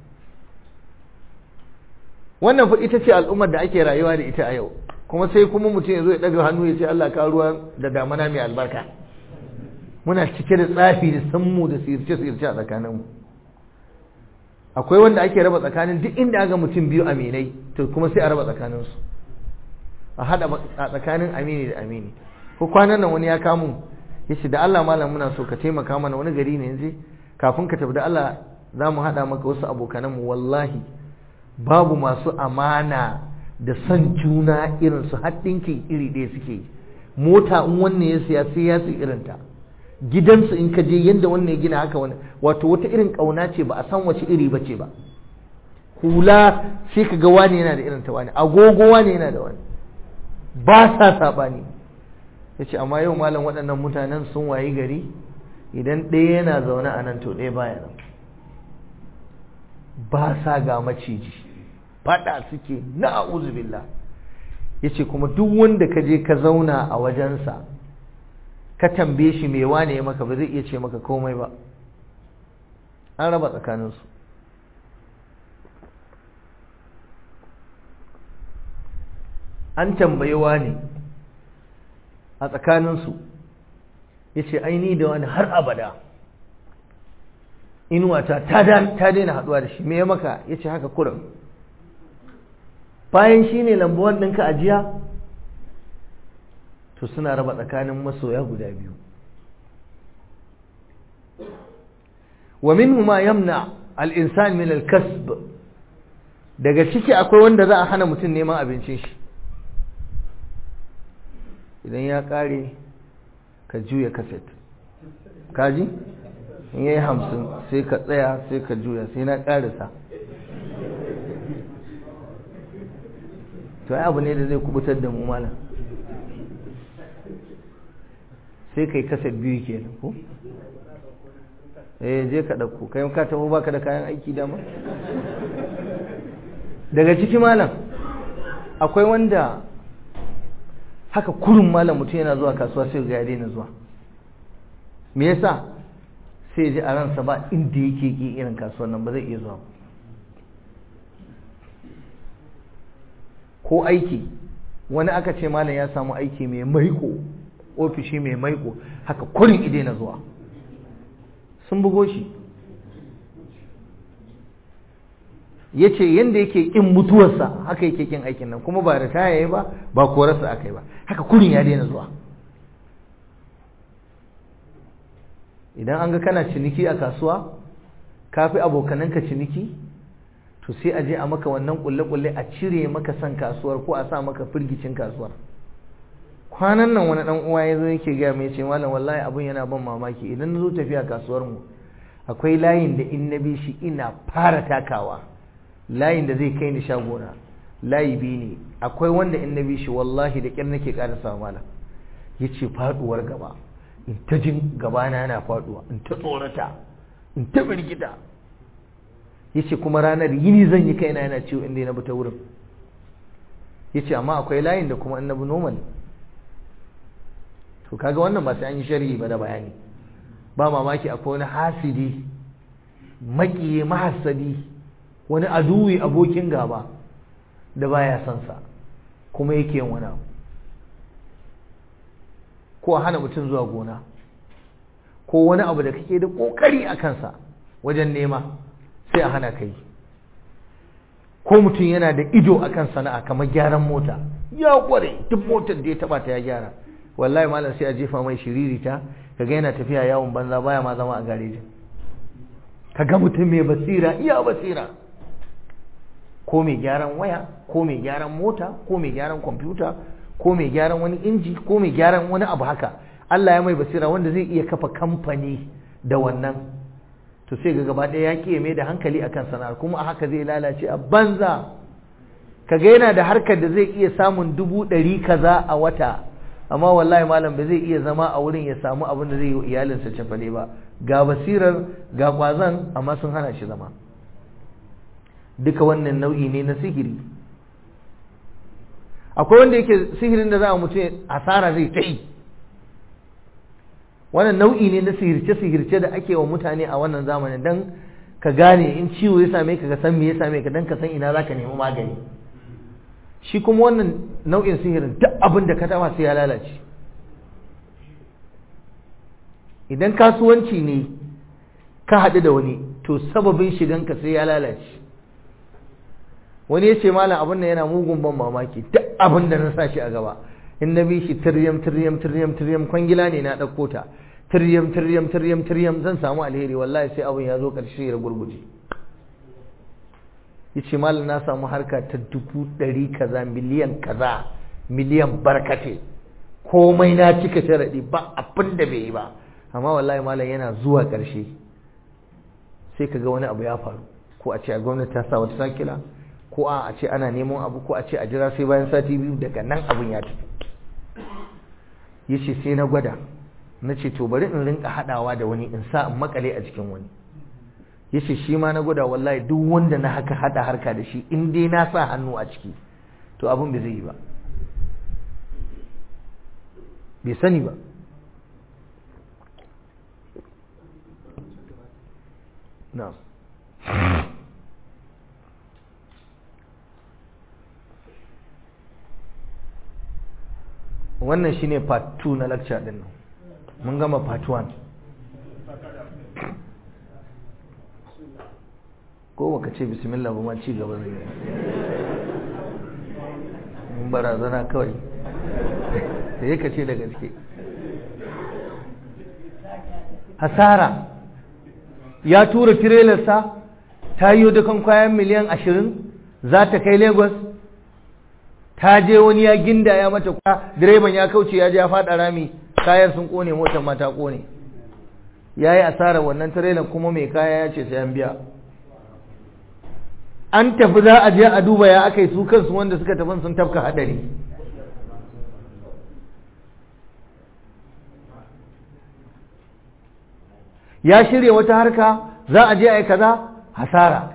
wannan fa ita ce al'ummar da ake rayuwa da ita a yau kuma sai kuma mutum ya zo ya daga hannu ya ce Allah ka ruwa da damana mai albarka muna cike da tsafi da sammu da sirce-sirce a tsakaninmu akwai wanda ake raba tsakanin duk inda aga mutum biyu aminai to kuma sai a raba tsakaninsu a haɗa a tsakanin amini da amini ko kwanan nan wani ya kamu ya ce da Allah malam muna so ka taimaka mana wani gari ne yanzu kafin ka tafi da Allah za mu haɗa maka wasu abokananmu wallahi babu masu amana da son juna irin su haɗinkin iri ɗaya suke mota in wannan ya siya sai ya siya irinta gidansu in ka je yadda wannan ya gina haka wani wato wata irin ƙauna ce ba a san wace iri ba ce ba hula sai ka ga wani yana da irin ta wani agogo wani yana da wani ba sa saɓani ya ce amma yau malam waɗannan mutanen sun wayi gari idan ɗaya yana zaune a nan to ɗaya baya nan ba sa ga maciji faɗa suke na billah ya ce kuma duk wanda ka je ka zauna a wajensa ka tambaye shi me wane ya maka ba zai iya ce maka komai ba an raba tsakaninsu an tambayi wane a tsakaninsu ya ce aini da wani har abada inuwata ta daina haduwa da shi me ya maka ya ce haka kurin bayan shi ne lambuwan ɗinka ajiya to suna raba tsakanin masoya guda biyu wa minhu ma yamna al-insan min al-kasb daga ciki akwai wanda za a hana mutum neman abincin shi idan ya kare ka juya kaset kaji in yayi hamsin sai ka tsaya sai ka juya sai na karisa to ai abu ne da zai kubutar da mu malam sai kai kaset biyu kenan ko eh je ka dauko kai ka tafi baka da kayan aiki dama daga ciki malam akwai wanda haka kurun malam mutum yana zuwa kasuwa sai ga ya daina zuwa me yasa sai ji a ransa ba inda yake ki irin kasuwar nan ba zai iya zuwa ko aiki wani aka ce malam ya samu aiki mai maiko ofishi mai maiko haka kurin ide na zuwa sun bugo shi ya ce yadda yake ƙin mutuwarsa haka yake ƙin aikin nan kuma ba ritaya ya ba ba korarsa aka yi ba haka kurin ya daina zuwa idan an ga kana ciniki a kasuwa ka fi abokananka ciniki to sai a je a maka wannan kulle-kulle a cire maka san kasuwar ko a sa maka firgicin kasuwar kwanan nan wani dan uwa ya zo yake gaya mai ce malam wallahi abun yana ban mamaki idan na zo tafiya kasuwar mu akwai layin da in na bi shi ina fara takawa layin da zai kai ni shagona layi biyu ne akwai wanda in na bi shi wallahi da kyar nake karasa malam yace faduwar gaba in ta jin gabana yana faduwa in ta tsorata in ta birgida yace kuma ranar yini zan yi kaina yana ciwo inda na bi ta wurin yace amma akwai layin da kuma in na bi normal to kaga wannan ba sai an yi sharhi ba da bayani ba mamaki akwai wani hasidi makiye mahassadi wani aduwi abokin gaba da baya son sa kuma yake yin wani abu ko a hana mutum zuwa gona ko wani abu da kake da kokari a kansa wajen nema sai a hana kai ko mutum yana da ido akan sana'a kamar gyaran mota ya kware duk motar da ya taba ta ya gyara wallahi malam sai a jefa mai shiririta kaga yana tafiya yawon banza baya ma zama a garejin kaga mutum mai basira iya basira ko mai gyaran waya ko mai gyaran mota ko mai gyaran kwamfuta ko mai gyaran wani inji ko mai gyaran wani abu haka Allah ya mai basira wanda zai iya kafa kamfani da wannan to sai ga gaba ɗaya ya ke mai da hankali akan sana'ar kuma a haka zai lalace a banza kaga yana da harkar da zai iya samun dubu ɗari kaza a wata amma wallahi malam ba zai iya zama a wurin ya samu abin da zai yi wa iyalinsa cefane ba ga basirar ga kwazon amma sun hana shi zama duka wannan nau'i ne na sihiri akwai wanda yake sihirin da za a mutu asara zai ta yi wannan nau'i ne na sihirce-sihirce da ake wa mutane a wannan zamanin don ka gane in ciwo ya same ka ka san me ya same ka don ka san ina za ka nemi magani shi kuma wannan nau'in sihirin duk abin da ka taba sai ya lalace idan kasuwanci ne ka haɗu da wani to sababin shiganka sai ya lalace wani ya ce malam abin da yana mugun ban mamaki duk abin da na sa shi a gaba in na bi shi tiryam tiryam tiryam tiryam kwangila ne na ɗauko ta tiryam tiryam tiryam tiryam zan samu alheri wallahi sai abin ya zo ƙarshe ya gurguje ya ce malam na samu harka ta dubu ɗari kaza miliyan kaza miliyan barkate komai na cika sharaɗi ba abin da bai yi ba amma wallahi malam yana zuwa ƙarshe sai ka ga wani abu ya faru ko a ce a gwamnati ta sa wata sakila ko a ce ana neman abu ko a ce a jira sai bayan sati biyu daga nan abin ya tafi ya ce sai na gwada na ce to bari in rinka haɗawa da wani in sa in makale a jikin wani ya ce shi ma na gwada wallahi duk wanda na haka haɗa harka da shi in dai na sa hannu a ciki to abin bai zai yi ba bai sani ba na wannan shine part 2 na lecture din nan mun gama part 1 ko baka ce bismillah ba ma ci gaba zai mun barazana kawai da ya ce da gaske hasara ya tura tirelarsa ta yi dukan kwayan miliyan ashirin za ta kai lagos ta je wani ya ginda ya mata kwa direban ya kauce ya je ya fada rami kayan sun kone motar ma ta kone ya yi asara wannan tirelar kuma mai kaya ya ce sai an biya an tafi za a je a duba ya aka yi su kansu wanda suka tafi sun tafka hadari ya shirya wata harka za a je a yi kaza hasara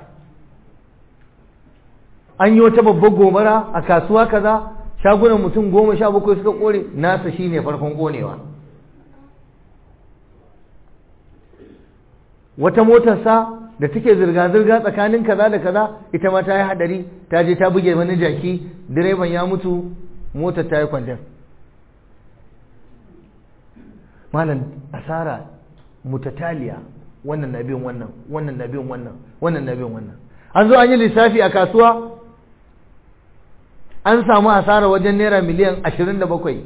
an yi wata babbar gobara a kasuwa kaza shagunan mutum goma sha bakwai suka kore nasa shine farkon konewa wata motarsa da take zirga-zirga tsakanin kaza da kaza ita ma ta yi hadari ta je ta buge wani jaki direban ya mutu motar ta yi kwandon malam asara mutataliya wannan na bin wannan wannan na bin wannan wannan na bin wannan an zo an yi lissafi a kasuwa an samu asara wajen naira miliyan ashirin da bakwai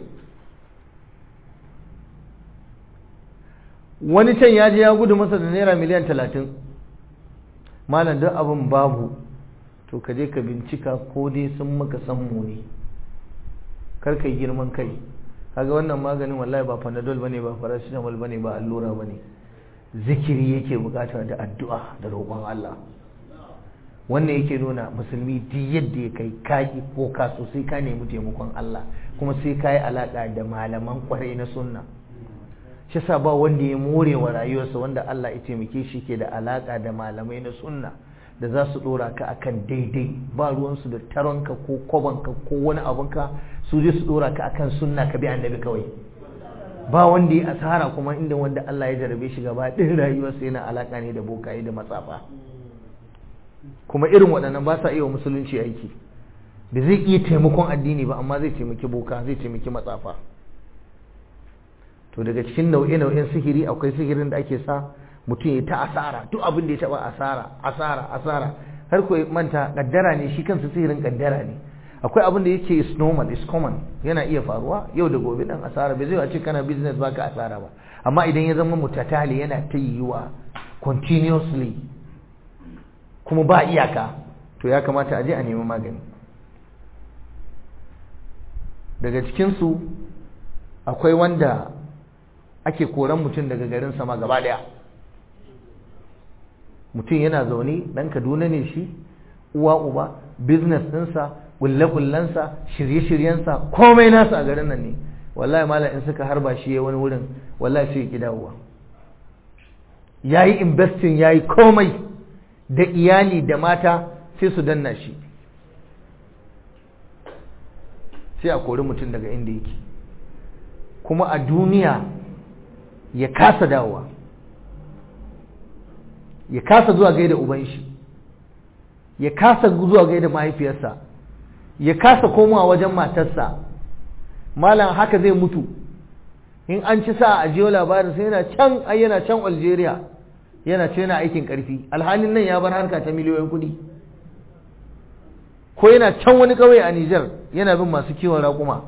wani can ya je ya gudu masa da naira miliyan talatin malam duk abin babu to ka je ka bincika ko dai sun maka sammu ne kar ka yi girman kai kaga wannan maganin wallahi ba panadol bane ba paracetamol bane ba allura bane zikiri yake bukata da addu'a da roƙon Allah wannan yake nuna musulmi duk yadda ya kai kaki ko ka so sai ka nemi taimakon Allah kuma sai ka yi alaka da malaman kwarai na sunna shi sa ba wanda ya more wa rayuwarsa wanda Allah ya taimake shi ke da alaka da malamai na sunna da za su dora ka akan daidai ba ruwansu da taronka ko kwabanka ko wani abunka su je su dora ka akan sunna ka bi annabi kawai ba wanda ya asara kuma inda wanda Allah ya jarabe shi gaba ɗin rayuwarsa yana alaka ne da bokaye da matsafa kuma irin waɗannan ba sa iya musulunci aiki da zai iya taimakon addini ba amma zai taimaki boka zai taimaki matsafa to daga cikin nau'e-nau'en sihiri akwai sihirin da ake sa mutum ya ta asara duk abin da ya taba asara asara asara har ko manta kaddara ne shi kansa sihirin kaddara ne akwai abin da yake is normal is common yana iya faruwa yau da gobe dan asara bai zai ce kana business baka asara ba amma idan ya zama mutatali yana ta yiwuwa continuously kuma ba iyaka to ya kamata a je a nemi magani daga cikinsu akwai wanda ake koran mutum daga garin sama gaba daya mutum yana zaune dan kaduna ne shi uwa uba business ɗinsa ƙulle-ƙullensa shirye-shiryensa komai nasa a garin nan ne wallahi malam in suka harba shi ya wani wurin wallahi sai ya ƙi dawowa ya yi investing ya yi komai da iyali da mata sai su danna shi sai a kori mutum daga inda yake kuma a duniya ya kasa dawowa ya kasa zuwa gaida uban shi ya kasa zuwa gaida mahaifiyarsa ya kasa komawa wajen matarsa malam haka zai mutu in an ci sa a jiyo labarin sai yana can ai yana can Algeria yana ce yana aikin karfi alhalin nan ya bar harka ta miliyoyin kuɗi ko yana can wani ƙauye a Nijar yana bin masu kiwon raƙuma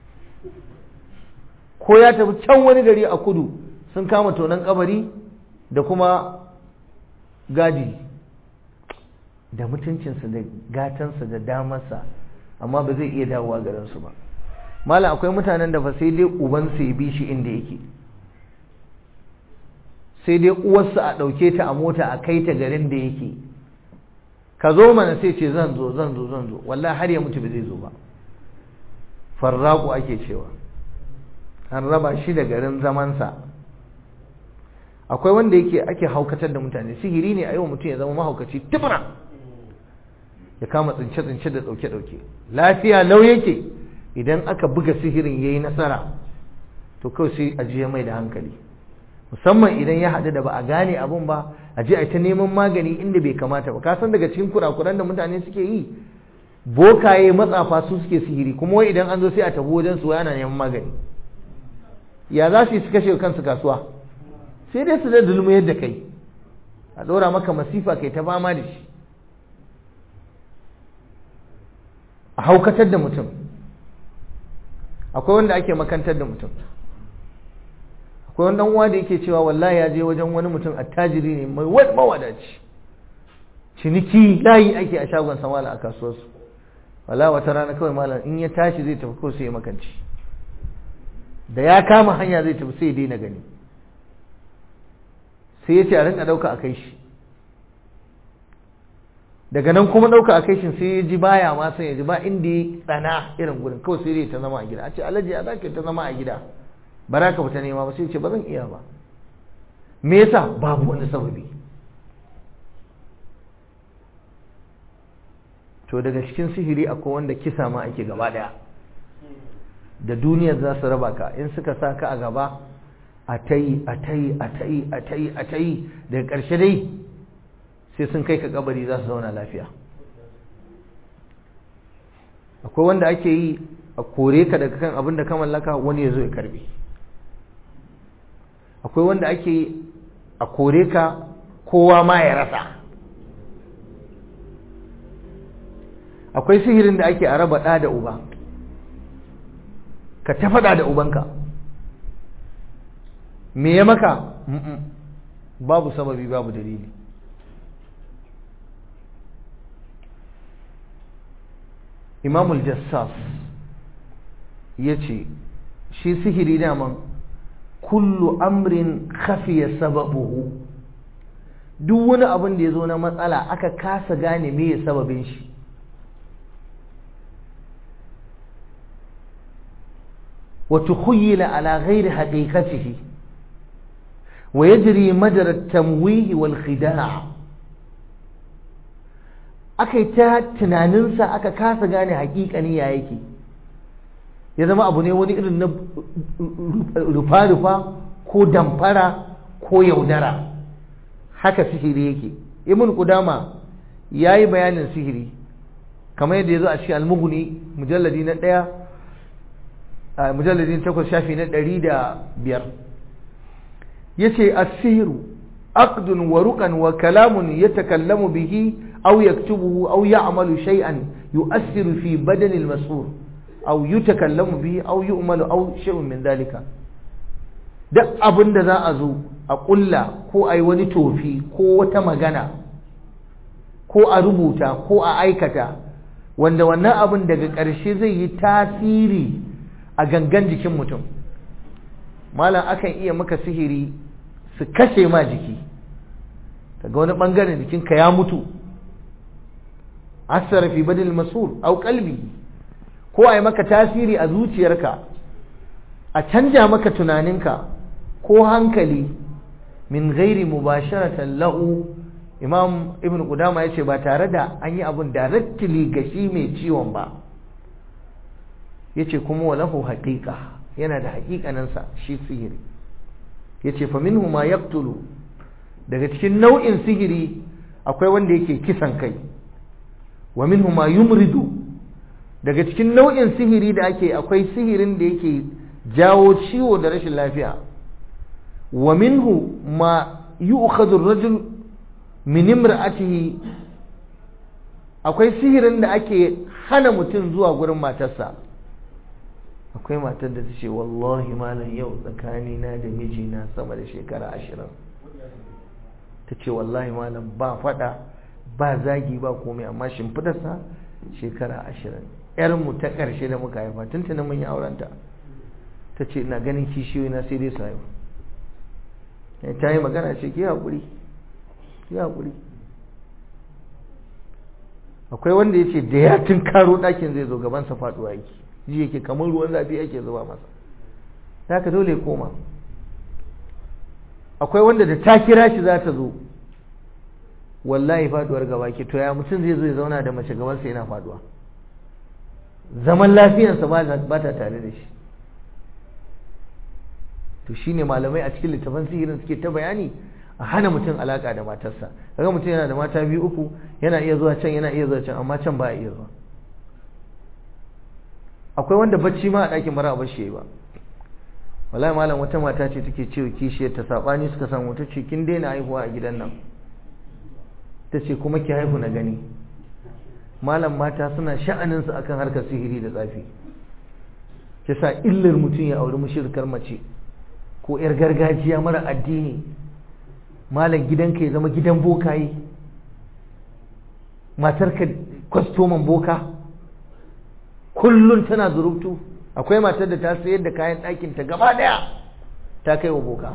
ko ya tafi can wani gari a kudu sun kama tonon kabari da kuma gadi da mutuncinsa da gatansa da damarsa amma ba zai iya dawowa garinsu ba mala akwai mutanen da fa sai dai ubansa ya bi shi inda yake sai dai uwarsa a ɗauke ta a mota a kai ta garin da yake ka zo mana sai ce zan zo zan zo zan zo wallahi har ya mutu ba zai zo ba farraku ake cewa an raba shi da garin zamansa akwai wanda yake ake haukatar da mutane sihiri ne a yau mutum ya zama mahaukaci tibra ya kama tsince-tsince da ɗauke-ɗauke lafiya lau yake idan aka buga sihirin ya yi nasara to kawai sai a jiya mai da hankali musamman idan ya haɗu da ba a gane abun ba a je a ta neman magani inda bai kamata ba kasan daga cikin kurakuran da mutane suke yi bokaye matsafa su suke sihiri kuma wai idan an zo sai a tafi wajen su yana neman magani ya za su yi su kashe kansu kasuwa sai dai su da dulmu yadda kai a ɗora maka masifa kai ta fama da shi a haukatar da mutum akwai wanda ake makantar da mutum akwai wani uwa da yake cewa wallahi ya je wajen wani mutum attajiri ne mai mawadaci ciniki layi ake a shagon samala a kasuwarsu wala wata rana kawai malam in ya tashi zai tafi ko sai ya makanci da ya kama hanya zai tafi sai ya daina gani sai ya ce a rinka ɗauka a kai shi daga nan kuma ɗauka a kai shi sai ya ji baya ma sai ya ji ba inda ya tsana irin gurin kawai sai ya ta zama a gida a ce alhaji ya zaka ta zama a gida ba za ka fita nema ba sai ce ba zan iya ba me yasa babu wani sababi to daga cikin sihiri akwai wanda kisa ma ake gaba daya da duniyar za su raba ka in suka sa ka a gaba a ta yi a ta yi a ta yi a ta yi a ta yi daga ƙarshe dai sai sun kai ka kabari za su zauna lafiya akwai wanda ake yi a kore ka daga kan abin da ka mallaka wani ya zo ya karbe akwai wanda ake yi a kore ka kowa ma ya rasa akwai sihirin da ake a raba ɗa da uba ka ta faɗa da ubanka me ya maka babu sababi babu dalili imamul jassas ya ce shi sihiri daman kullu amrin khafiya sababuhu duk wani abin da ya zo na matsala aka kasa gane me ya sababin shi وتخيل على غير حقيقته ويجري مجرى التمويه والخداع akai ta tunaninsa aka kasa gane hakikani ya yake ya zama abu ne wani irin na rufa-rufa ko damfara ko yaudara haka sihiri yake ibn kudama ya yi bayanin sihiri kamar yadda ya zo a cikin almuhuni mujalladi na ɗaya mujalladin takwas shafi na ɗari da biyar ya ce asiru aqdun wa ruqan wa kalamun yatakallamu bihi aw yaktubuhu aw ya'malu shay'an yu'assiru fi badani al-mas'ur aw yutakallamu bihi aw yu'malu aw shay'un min dalika duk abin da za a zo a ƙulla ko a yi wani tofi ko wata magana ko a rubuta ko a aikata wanda wannan abin daga ƙarshe zai yi tasiri a gangan jikin mutum malam akan iya maka sihiri su kashe ma jiki daga wani bangaren jikinka ya mutu asara fi badil masul au kalbi ko a yi maka tasiri a zuciyarka a canja maka tunaninka ko hankali min gairi mubasharatan lahu imam ibn qudama yace ba tare da an yi abun directly ga shi mai ciwon ba yace kuma walahu haqiqa yana da haƙiƙaninsa shi sihiri yace fa minhu ma yaqtulu daga cikin nau'in sihiri akwai wanda yake kisan kai wa minhu ma yumridu daga cikin nau'in sihiri da ake akwai sihirin da yake jawo ciwo da rashin lafiya wa minhu ma yu'khadhu ar-rajul min imra'atihi akwai sihirin da ake hana mutum zuwa gurin matarsa akwai matar da ta ce wallahi malam yau tsakanina da mijina sama da shekara ashirin ta ce wallahi malam ba fada ba zagi ba komai amma shimfidarsa shekara ashirin yarmu ta ƙarshe da muka haifa tuntuna mun yi aurenta ta ce ina ganin kishiyoyi na sai dai su haifu ta yi magana ce ki haƙuri ki haƙuri akwai wanda ya ce da ya tun karo ɗakin zai zo gabansa faɗuwa yake ji yake kamar ruwan zafi yake zuba masa ta ka dole koma akwai wanda da ta kira shi za ta zo wallahi faduwar gaba ke to ya mutum zai zo ya zauna da mace gabansa yana faduwa zaman lafiyarsa ba ta tare da shi to shine malamai a cikin littafin sihirin suke ta bayani a hana mutum alaka da matarsa kaga mutum yana da mata biyu uku yana iya zuwa can yana iya zuwa can amma can ba iya zuwa akwai wanda bacci ma a ɗakin mara ba shi ba wallahi malam wata mata ce take cewa kishiyar ta sabani suka samu ta ce kin daina haihuwa a gidan nan ta ce kuma ki haihu na gani malam mata suna sha'anin su akan harkar sihiri da tsafi sa illar mutum ya auri mushirkar mace ko yar gargajiya mara addini malam gidanka ya zama gidan bokaye matarka kwastoman boka kullum tana zurubtu akwai matar da ta sayar da kayan ɗakinta gaba ɗaya ta kai wa boka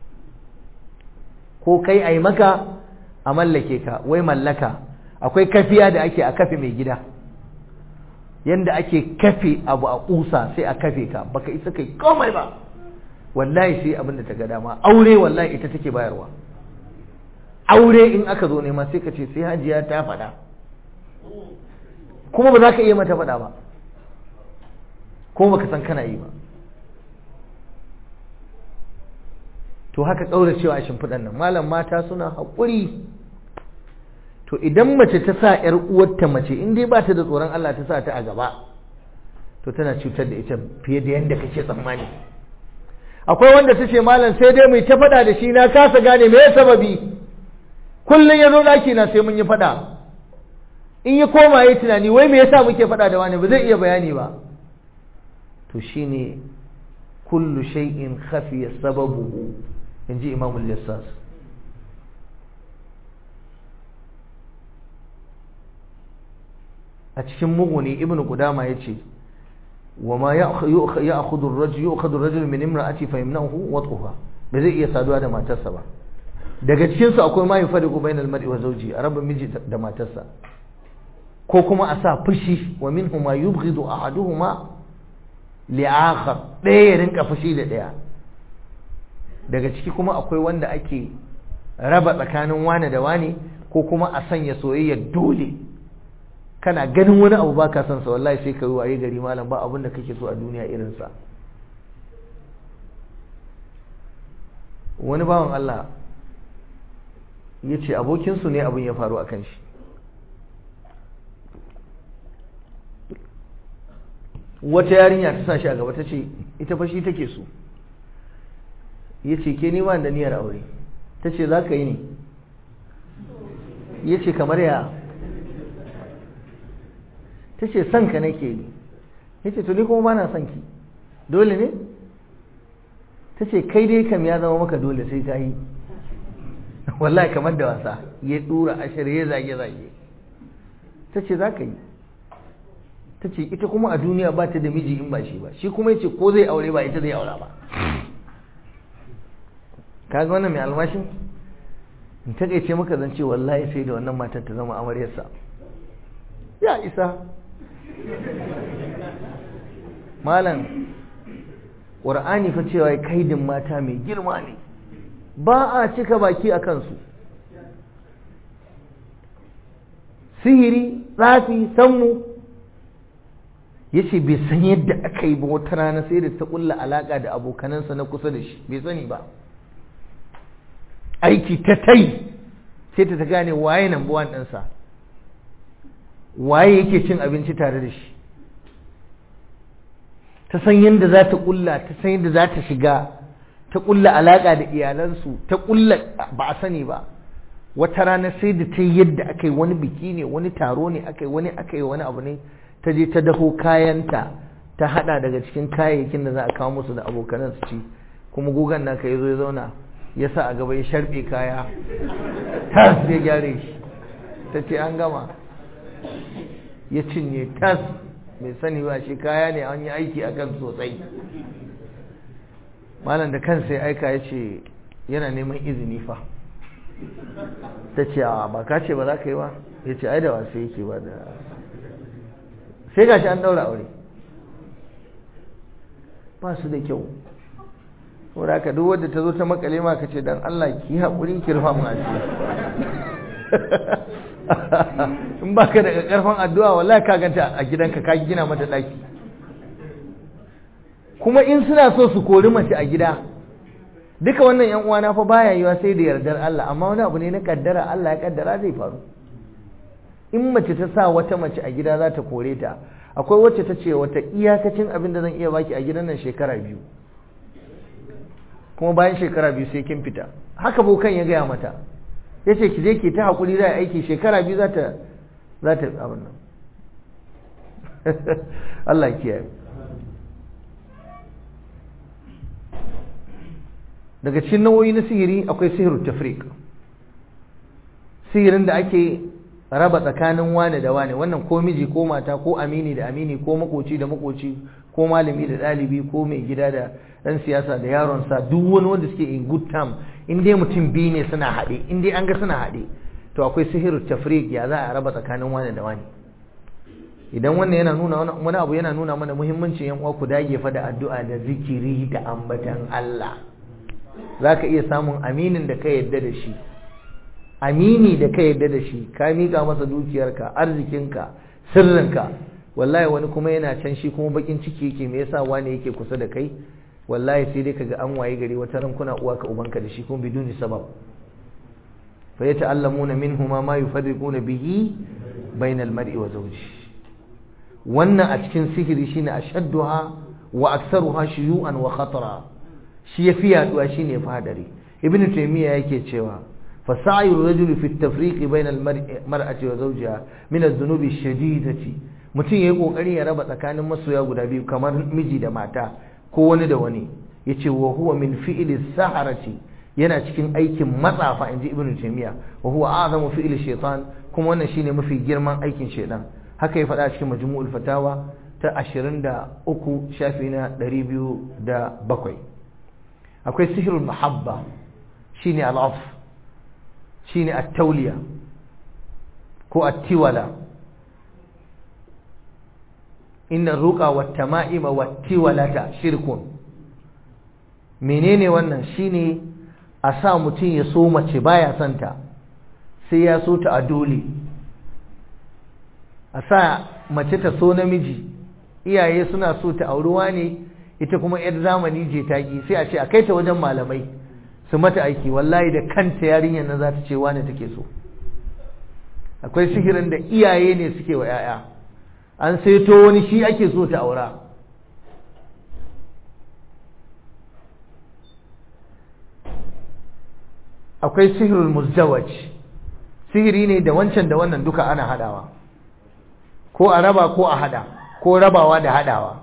ko kai a yi maka a mallake ka wai mallaka akwai kafiya da ake a kafe mai gida yanda ake kafe abu a ƙusa sai a kafe ka baka isa kai komai ba wallahi sai abin da ta ga dama aure wallahi ita take bayarwa aure in aka zo nema sai ka ce sai hajiya ta faɗa kuma ba za ka iya mata faɗa ba ko baka san kana yi ba to haka cewa a shimfiɗan nan malam mata suna haƙuri to idan mace ta sa ‘yar uwarta mace in dai ba ta da tsoron Allah ta sa ta a gaba to tana cutar da ita fiye da yadda kake tsammani akwai wanda ta ce malam sai dai mai ta faɗa da shi na kasa gane me sababi kullum ya zo ɗaki na sai mun yi faɗa in ya koma ya tunani wai me yasa muke faɗa da wani ba zai iya bayani ba to shine kullu shay'in khafiya sababuhu inji imam al-yassas a cikin muguni ibnu qudama yace وما يأخذ الرجل يؤخذ الرجل من امرأتي فيمنعه وطئها ba zai iya saduwa da matarsa ba daga cikin su akwai ma yufariqu bainal mar'i wa zawji a rabin miji da matarsa ko kuma a sa fushi wa minhu ma yubghidu ahaduhuma li'akhar ɗaya ya rinka fushi da ɗaya daga ciki kuma akwai wanda ake raba tsakanin wane da wane ko kuma a sanya soyayya dole kana ganin wani abu baka son sa wallahi sai ka yi waye gari malam ba abin da kake so a duniya irin sa wani bawan Allah ya ce abokinsu ne abin ya faru a kan shi wata yarinya ta sa shi a gaba ta ce ita fashi take so ya ce ke nima da niyyar aure ta ce za ka yi ne ya ce kamar ya ta ce son ka nake yi ya ce tuni kuma ba na son ki dole ne ta ce kai dai kam ya zama maka dole sai ka yi wallahi kamar da wasa ya dura ashir ya zage-zage ta ce za ka yi ta ce ita kuma a duniya ba ta da miji in ba shi ba shi kuma ya ce ko zai aure ba ita zai aura ba kaga wannan mai almashin in ta ce maka zance wallahi sai da wannan matar ta zama amaryarsa ya isa malam ƙur'ani fa cewa kaidin mata mai girma ne ba a cika baki a kansu sihiri tsafi sammu ya ce bai san yadda aka yi ba wata rana sai da ta ƙulla alaƙa da abokanansa na kusa da shi bai sani ba aiki ta tai sai ta ta gane waye nan buwan ɗansa waye yake cin abinci tare da shi ta san yadda za ta kulla ta san yadda za ta shiga ta kulla alaka da iyalansu ta kulla ba a sani ba wata rana sai da ta yi yadda aka yi wani biki ne wani taro ne aka yi wani aka yi wani abu ne ta je ta daho kayanta ta hada daga cikin kayayyakin da za a kawo musu da abokanan su ci kuma gugan naka ya zo ya zauna ya sa a gaba ya sharbe kaya tas ya gyare shi ta ce an gama ya cinye tas mai sani ba shi kaya ne an yi aiki a kan sosai malam da kansa ya aika ya ce yana neman izini fa ta ce a ba ka ce ba za ka yi ba ya ce ai da wasu yake ba da sai gashi an daura aure ba su da kyau saboda ka duk wadda ta zo ta makale ma ka ce dan Allah ki haƙuri ki rufa mu asiri in ba ka daga karfin addu'a wallahi ka ganta a gidanka ka gina mata daki kuma in suna so su kori mace a gida duka wannan yan uwana fa baya yiwa sai da yardar Allah amma wani abu ne na kaddara Allah ya kaddara zai faru in mace ta sa wata mace a gida za ta kore ta akwai wacce ta ce wata iyakacin abin da zan iya baki a gidan nan shekara biyu kuma bayan shekara biyu sai kin fita haka bokan ya gaya mata ya ce ki je ki ta haƙuri za a aiki shekara biyu za ta za ta abin nan Allah kiyaye daga cikin nau'o'i na sihiri akwai sihirut tafriq sihirin da ake raba tsakanin wane da wane wannan ko miji ko mata ko amini da amini ko makoci da makoci ko malami da ɗalibi ko mai gida da ɗan siyasa da yaronsa duk wani wanda suke in good time in dai mutum biyu ne suna haɗe in dai an ga suna haɗe to akwai sihiru tafriq ya za a raba tsakanin wani da wani idan wannan yana nuna wani abu yana nuna mana muhimmancin yan uwa ku dage fa da addu'a da zikiri da ambatan Allah zaka iya samun aminin da ka yadda da shi amini da ka yadda da shi ka mika masa dukiyarka arzikinka sirrinka wallahi wani kuma yana can shi kuma bakin ciki yake me yasa wani yake kusa da kai wallahi sai dai kaga an waye gari wata ran kuna uwa ka ubanka da shi kuma biduni sabab fa yata'allamuna minhuma ma yufarriquna bihi bainal mar'i wa zawji wannan a cikin sihiri shine ashadduha wa aktsaruha shuyu'an wa khatara shi ya fi yaduwa shi ne fadari ibn taymiya yake cewa فسعي الرجل في التفريق بين المرأة وزوجها من الذنوب الشديدة mutum yayi kokari ya raba tsakanin masoya guda biyu kamar miji da mata ko wani da wani yace wa huwa min fi'li saharati yana cikin aikin matsafa inji ibnu taymiya wa huwa a'zamu fi'li shaytan kuma wannan shine mafi girman aikin shaytan haka ya faɗa cikin majmu'ul fatawa ta 23 shafi na 207 akwai sihrul mahabba shine al'af shine at-tawliya ko at-tiwala inna ruqa wat-tama'ima wat-tiwalata shirkun menene wannan shine a sa mutum ya so mace baya santa sai ya so ta a dole a sa mace ta so namiji iyaye suna so ta auruwa ne ita kuma yar zamani je taki sai a ce a kai ta wajen malamai su mata aiki wallahi da kanta yarinyar nan za ta ce wane take so akwai sihirin da iyaye ne suke wa 'ya'ya an saito wani shi ake so ta aura akwai sihirul muzdawaj sihiri ne da wancan da wannan duka ana hadawa ko a raba ko a hada ko rabawa da hadawa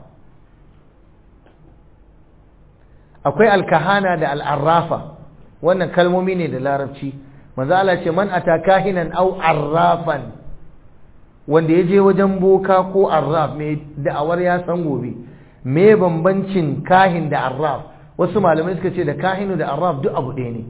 akwai alkahana da al'arrafa wannan kalmomi ne da larabci manzo Allah ce man ataka hinan aw arrafan wanda ya je wajen boka ko arraf mai da'awar ya san gobe me bambancin kahin da arraf wasu malamai suka ce da kahinu da arraf duk abu ɗaya ne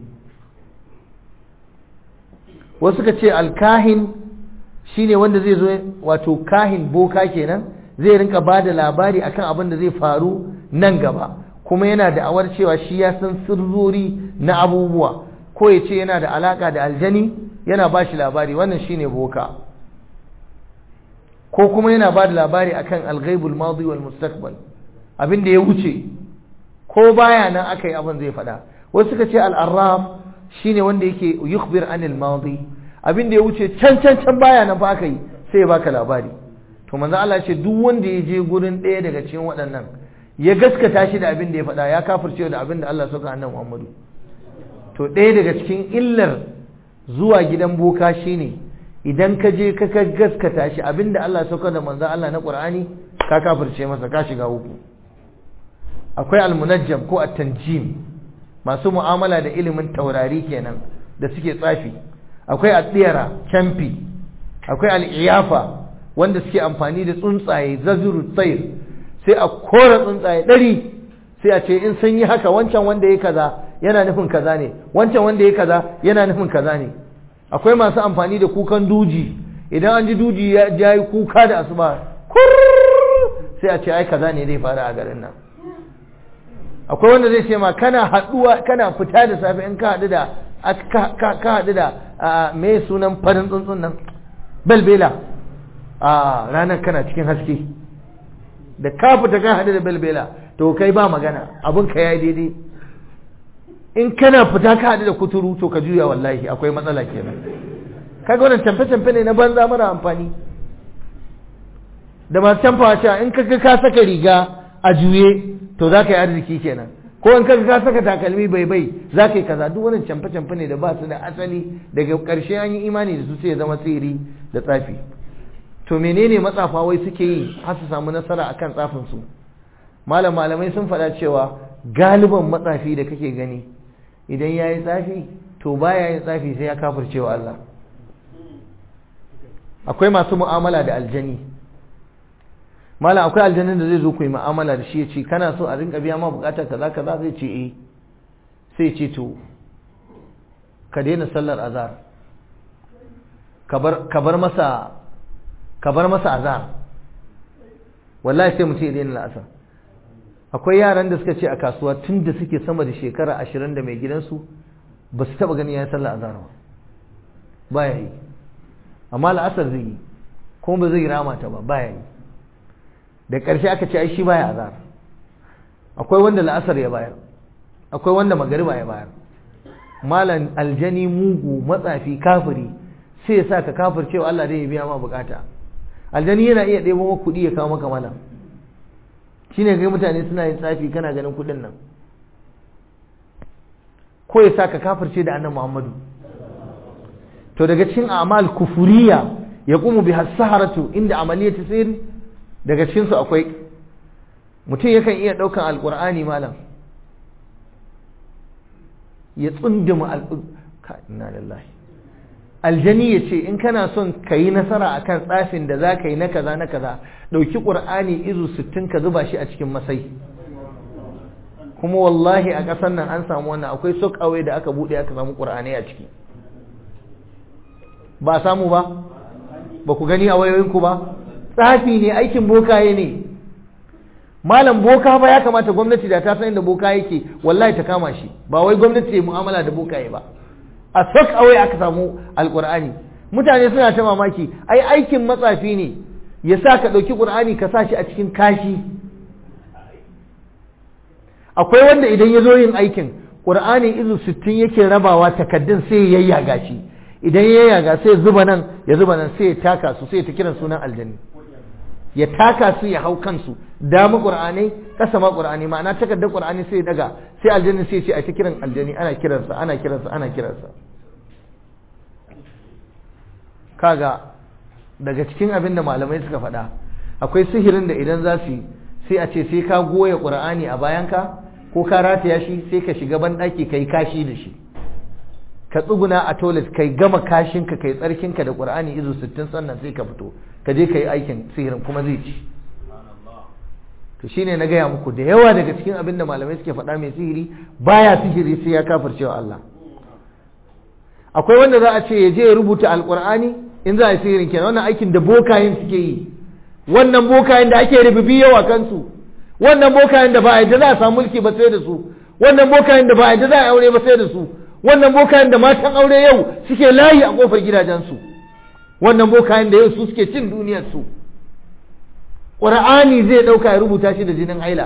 wasu suka ce alkahin shine wanda zai zo wato kahin boka kenan zai rinka ba da labari akan abin da zai faru nan gaba kuma yana da awar cewa shi ya san sirrori na abubuwa ko ya ce yana da alaka da aljani yana ba shi labari wannan shine boka ko kuma yana ba da labari akan alghaibul madi wal mustaqbal abin da ya wuce ko baya nan aka yi abin zai faɗa wasu suka ce al-arraf shine wanda yake yukhbir anil madi abin da ya wuce can can can baya nan fa aka yi sai ya baka labari to manzo Allah ya ce duk wanda ya je gurin ɗaya daga cikin waɗannan ya gaskata shi da abin da ya faɗa ya kafirce da abin da Allah suka annabi Muhammadu to ɗaya daga cikin illar zuwa gidan boka shine idan ka je ka gaskata shi abin da Allah suka da manzo Allah na Qur'ani ka kafirce masa ka shiga uku akwai almunajjam ko at-tanjim masu mu'amala da ilimin taurari kenan da suke tsafi akwai at-tiyara camfi akwai al-iyafa wanda suke amfani da tsuntsaye zazuru tsayir sai a kora tsuntsaye ɗari sai a ce in sun yi haka wancan wanda ya kaza yana nufin kaza ne wancan wanda ya kaza yana nufin kaza ne akwai masu amfani da kukan duji idan an ji duji ya yi kuka da asuba sai a ce ai kaza ne zai fara a garin nan akwai wanda zai ce ma kana haɗuwa kana fita da safe in ka haɗu da ka haɗu da me sunan farin tsuntsun nan belbela a ranar kana cikin haske da ka fita ka haɗu da belbela to kai ba magana abin ka ya daidai in kana fita ka haɗu da kuturu to ka juya wallahi akwai matsala kenan kaga wannan tamfe-tamfe ne na banza mara amfani da masu tamfawa cewa in ka ka saka riga a juye to za ka yi arziki kenan ko in ka ka saka takalmi bai bai za ka yi kaza duk wannan camfe-camfe ne da ba su da asali daga ƙarshe an yi imani da su sai ya zama tsiri da tsafi to menene matsafa wai suke yi har su samu nasara akan tsafin su malam malamai sun faɗa cewa galiban matsafi da kake gani idan yayi tsafi to baya yin tsafi sai ya kafircewa Allah akwai masu mu'amala da aljani malam akwai aljanin da zai zo ku yi mu'amala da shi ya ce kana so a rinka biya ma bukatar kaza kaza zai ce eh sai ce to ka daina sallar azhar ka bar masa ka bar masa azar wallahi sai mutum ya daina la'asar akwai yaran da suka ce a kasuwa tun da suke sama da shekara ashirin da mai gidansu ba su taba ganin ya sallah azhar ba baya yi amma la'asar zai yi kuma ba zai rama ta ba baya yi da ƙarshe aka ce ai shi baya azhar akwai wanda la'asar ya bayar akwai wanda magariba ya bayar malam aljani mugu matsafi kafiri sai ya sa ka kafir cewa Allah dai ya biya ma bukata aljani yana iya ɗebo maka kuɗi ya kawo maka mana shine kai mutane suna yin tsafi kana ganin kuɗin nan ko ya sa ka kafirce da annabi Muhammadu to daga cikin a'mal kufuriya ya kuma bi saharatu inda amaliyar tasir daga cikin su akwai mutum yakan iya daukan alqur'ani malam ya tsunduma inna lillahi aljani ya ce in kana son ka yi nasara akan tsafin da za ka yi na kaza na kaza ɗauki ƙur'ani izu sittin ka zuba shi a cikin masai kuma wallahi a ƙasar nan an samu wannan akwai sokawai da aka buɗe aka samu ƙur'ani a ciki ba samu ba ba ku gani a wayoyinku ba tsafi ne aikin bokaye ne malam boka ba ya kamata gwamnati da ta san inda boka yake wallahi ta kama shi ba wai gwamnati ya mu'amala da bokaye ba a sok awai aka samu alkur'ani mutane suna ta mamaki ai aikin matsafi ne ya sa ka ɗauki ƙur'ani ka sa shi a cikin kashi akwai wanda idan ya zo yin aikin ƙur'ani izu sittin yake rabawa takaddun sai ya yayyaga shi idan ya yayyaga sai zuba nan ya zuba nan sai ya taka su sai ya ta kiran sunan aljanni ya taka su ya hau kansu dama ƙur'anai kasa ma ƙur'ani ma'ana takardar ƙur'ani sai ya daga sai aljanni sai ya ce a ta kiran aljanni ana kiransa ana kiransa ana kiransa kaga daga cikin abin da malamai suka faɗa akwai sihirin da idan za su yi sai a ce sai ka goya ƙur'ani a bayanka ko ka rataya shi sai ka shiga banɗaki ka yi kashi da shi ka tsuguna a toilet kai gama kashinka kai tsarkinka da ƙur'ani izu sittin sannan sai ka fito ka je ka yi aikin sihirin kuma zai ci to shine na gaya muku da yawa daga cikin abin da malamai suke faɗa mai sihiri baya sihiri sai ya kafircewa Allah akwai wanda za a ce ya je ya rubuta alƙur'ani in za a yi sihirin kenan wannan aikin da bokayen suke yi wannan bokayen da ake rububi yawa kansu wannan bokayen da ba a yadda za a samu mulki ba sai da su wannan bokayen da ba a yadda za a aure ba sai da su wannan bokayen da matan aure yau suke layi a kofar gidajensu wannan bokayen da yau su suke cin duniyar su ƙur'ani zai ɗauka ya rubuta shi da jinin haila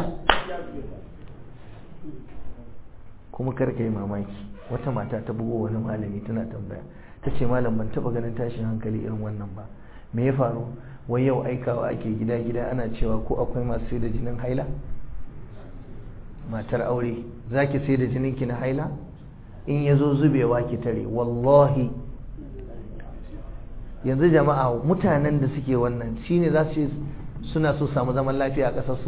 kuma karka yi mamaki wata mata ta bugo wani malami tana tambaya ta ce malam ban taɓa ganin tashin hankali irin wannan ba me ya faru wai yau aikawa ake gida gida ana cewa ko akwai masu sai da jinin haila matar aure za ki sai da jininki na haila in ya zo zubewa ki tare wallahi yanzu jama'a mutanen da suke wannan shine za su suna so samu zaman lafiya a ƙasarsu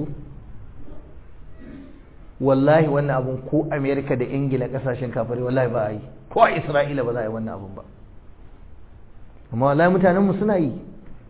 wallahi wannan abun ko amerika da ingila ƙasashen kafare wallahi ba a yi ko a isra'ila ba za a yi wannan abun ba amma wallahi mutanenmu suna yi